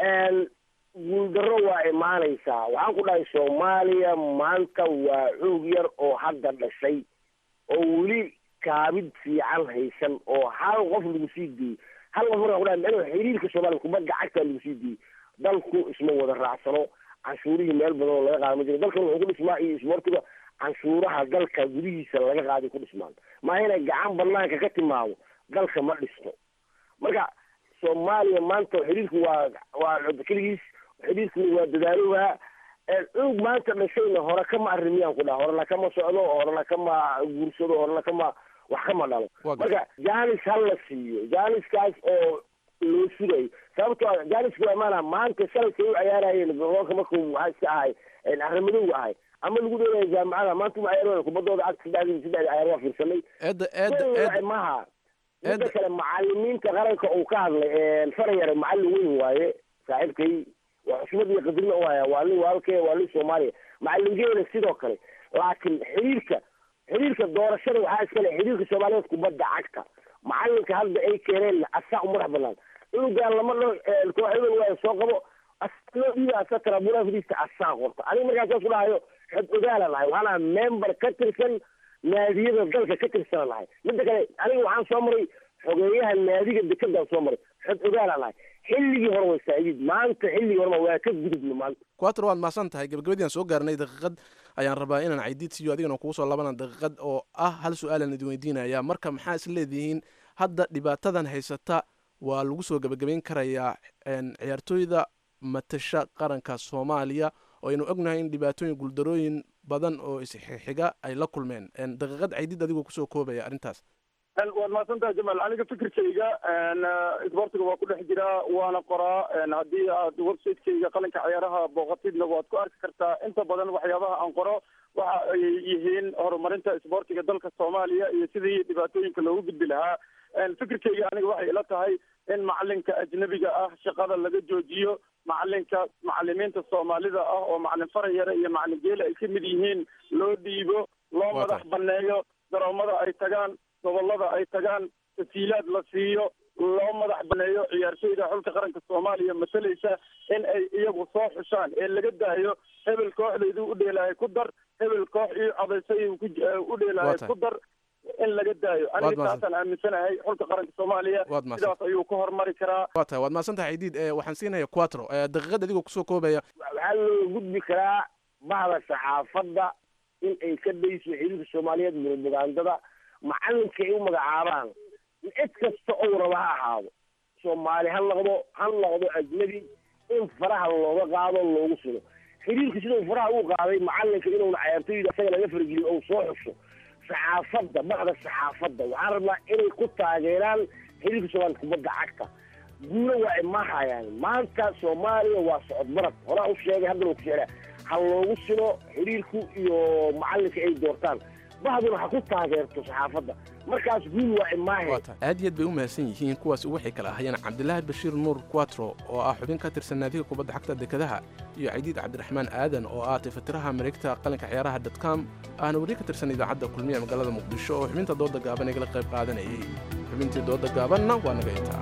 guuldarro waa imaanaysaa waxaan ku dhahay soomaaliya maanta waa xoog yar oo hadda dhashay oo weli kaabid fiican haysan oo hal qof lagu sii diyey hal qof markaan ku dhahay micnuhu xiriirka soomaaliya kubadda cagta lagu sii diyey dalku isma wada raacsano canshuurihii meel badan oo laga qaada ma jiro dalkan wuxuu ku dhismaa iyo isboortiga canshuuraha dalka gudihiisa laga qaaday ku dhismaan maa inay gacan banaanka ka timaado dalka ma dhisto marka soomaaliya maanta xiriirku waa waa keligiis xiriirku waa dadaalowaa cunug maanta dhashayna hore kama arrimiyaan ku dhaha horena kama socdo horena kama guursado horena kama wax kama dhalo marka janis ha la siiyo janiskaas oo loo sugayo sababtoo ah janiska waa imaana maanta shalayka u ciyaarayeen gobolka markuu waxaa iska ahay arrimadowga ahay ama lagu dheelaya jaamacada maanta uma ciyaaraya kubaddooda ag saddexdii saddexdii ciyaar waa fiirsanay eedda eedda eedda maha midda kale macalimiinta qaranka uu ka hadlay farayare macallin weyn waaye saaxiibkay waa xushmad iyo qadrina u haya waa nin waalkee waa nin soomaaliya macalingeena sidoo kale laakiin xiriirka xiriirka doorashada waxaa iskale xiriirka soomaaliyeed kubadda cagta macalinka hadda ay keeneen asaa u madax banaan cunugaan lama dho koox hebel waayo soo qabo loo dhiiba asa tarabuuraha fadhiista asaa qorta aniga markaas saas ku dhahayo xod ogaala nahay waxaan ahaa member ka tirsan naadiyada dalka ka tirsana nahay midda kale aniga waxaan soo maray xogeeyaha naadiga dekedaan soo maray xod ogaala nahay xilligii hore way saaciid maanta xilligii horema waa ka gudubna maanta quatro waad mahadsan tahay gabagabadii aan soo gaarnay daqiiqad ayaan rabaa inaan caydiid siiyo adigana kugu soo laabana daqiiqad oo ah hal su-aalan idin weydiinaya marka maxaa is leedihiin hadda dhibaatadan haysata waa lagu soo gebagabayn karayaa ciyaartooyda matasha qaranka soomaaliya oo aynu ognahay in dhibaatooyin guuldarooyin badan oo isxixiga ay la kulmeen daqiiqad caydiid adigoo kusoo koobaya arrintaas waad mahadsantaha jamaal aniga fikirkayga isboortiga waa ku dhex jiraa waana qoraa haddii aad websiteyga qalinka ciyaaraha booqatidna waad ku arki kartaa inta badan waxyaabaha aan qoro waxa ay yihiin horumarinta isboortiga dalka soomaaliya iyo sidii dhibaatooyinka loogu gudbi lahaa fikirkayga aniga waxay ila tahay in macalinka ajnabiga ah shaqada laga joojiyo macalinka macalimiinta soomaalida ah oo macalin farayare iyo macalin geele ay ka mid yihiin loo dhiibo loo madax baneeyo garoomada ay tagaan gobolada ay tagaan tasiilaad la siiyo loo madax baneeyo ciyaartooyda xulka qaranka soomaaliya masalaysa in ay iyagu soo xushaan ee laga daayo hebel kooxdaydu u dheelahay ku dar hebel koox ii codaysay u dheelahay ku dar in laga daayo aniga taasaan aaminsanahay xulka qaranka soomaaliya sidaas ayuu ku horumari karaa waa tahay waad mahadsan tahay caydiid waxaan siinaya quatro daqiiqad adigoo kusoo koobaya waxaa loo gudbi karaa bahda saxaafadda in ay ka dayso xiriirka soomaaliyeed murubagaandada macalinka ay u magacaabaan cid kasta ou raba ha ahaado soomaali ha noqdo ha noqdo ajnabi in faraha looga qaado loogu sugo xiriirka sidau faraha u qaaday macalinka inuuna cayaartooyda isaga laga fargeliyo ou soo xusho saxaafadda bacda saxaafadda waxaan rabnaa inay ku taageeraan xiriirka soomaaliya kubadda cagta guulo waa imahayaan maanta soomaaliya waa socod barad horaa u sheegay haddana ku sheegaa ha loogu sino xiriirku iyo macalinka ay doortaan bahduna ha ku taageerto saxaafadda markaas guul waa imaaheen aad iyo aad bay u mahadsan yihiin kuwaas waxay kala ahayeen cabdilaahi bashiir nuur quatro oo ah xubin ka tirsan naadiga kubadda xagta dekedaha iyo caydiid cabdiraxmaan aadan oo ah tifatiraha mareegta qalinka ciyaaraha dotcom ahna weli ka tirsan idaacadda kulmiya magaalada muqdisho oo xubinta dooda gaaban igala qayb qaadanayay xubintii dooda gaabanna waa naga intaa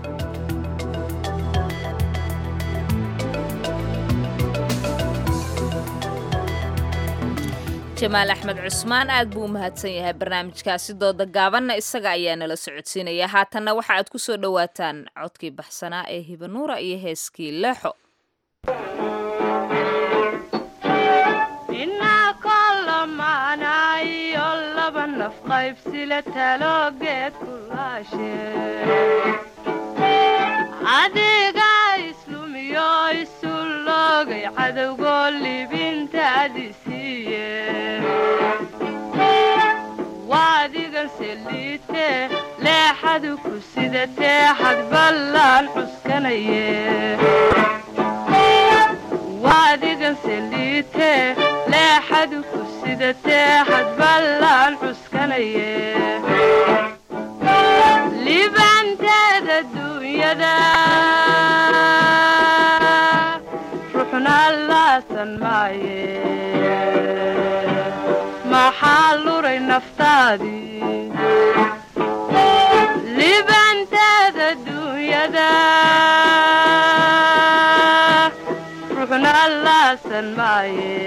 jamaal axmed cusmaan aad buu u mahadsan yahay barnaamijkaasi dooda gaabanna isaga ayaa nala socodsiinaya haatanna waxa aad ku soo dhowaataan codkii baxsanaa ee hibanuura iyo heeskii leexo iyo laba naf qaybsila taloogeed kulaashe adiga islumiyo isu loogay cadowgoo libintaadi siiye waadigan seliite leexadu ku sidatee xad ballaan cuskanaye waadiganse liite leexadu ku sidatee hadballaan cuskanaye libaanteeda duunyada ruuxna laasan maaye maxaa luray naftaadii libaanteeda duunyada ruuxna laasan maaye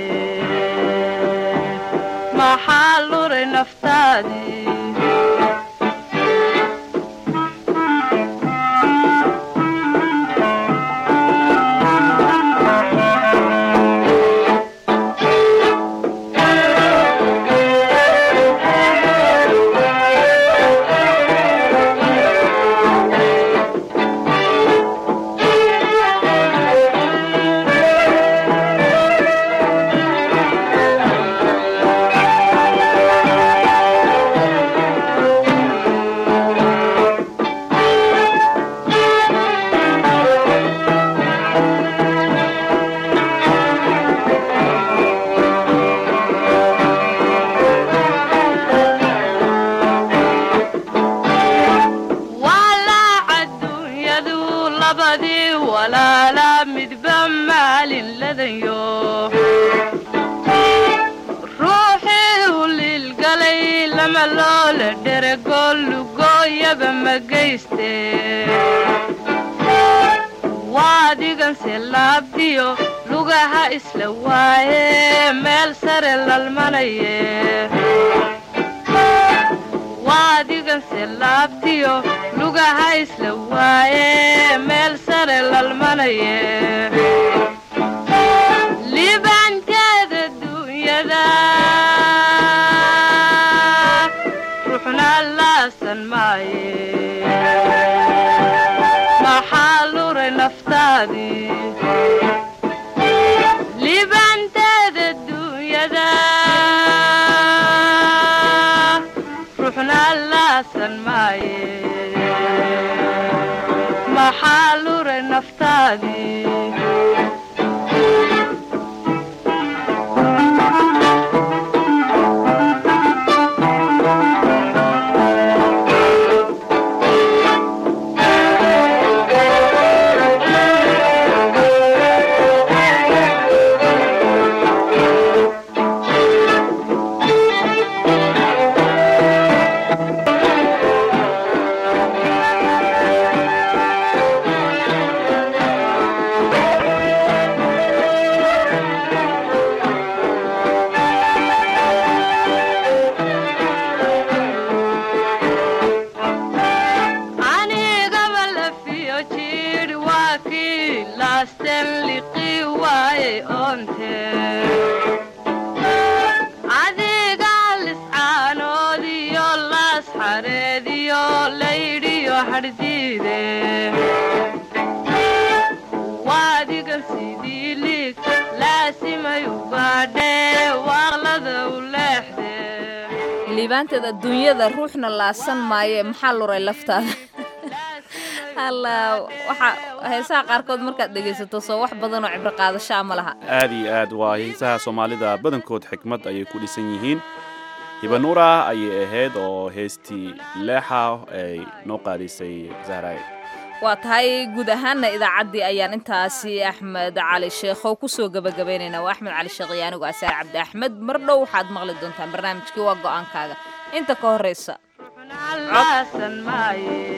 maxaa luray naftaadii walaac adduunyadu labadii walaala midba maalin ladayo ruuxii u liilgalay lama loola dherego lugooyaba ma geyste waadiganse laabtiyo lugaha isla waaye meel sare lalmanaye waadiganse laabtiyo lugaha isla waaye meel sare lalmanaye libaanteeda duunyada ruuxna laasan maaye maxaa luray naftaadii libaanteeda duunyada ruuxna laasan maaye maxaa luray naftaadii anigaba lafiyo jidh waa kii laasten liqii waaye oonte adiga liscaanoodiyo laas xareediyo laydhiyo hadhdiide waadigan sidii liig laasimay u baadhee waaqlada u leexde liibaanteed adduunyada ruuxna laasan maaye maxaa luray laftaada alla waxa heesaha qaarkood markaad dhegaysato soo wax badan oo cibro qaadashaa ma laha aad iyo aad waa heesaha soomaalida badankood xikmad ayay ku dhisan yihiin hibanuura ayay ahayd oo heestii leexa ay noo qaadisay zahraay waa tahay guud ahaanna idaacaddii ayaan intaasi axmed cali sheekhow kusoo gebagabaynaynaa waa axmed cali sheekh iyo anigu asaar cabdi axmed mar dhow waxaad maqli doontaan barnaamijkii waa go'aankaaga inta ka horraysa laasan maaye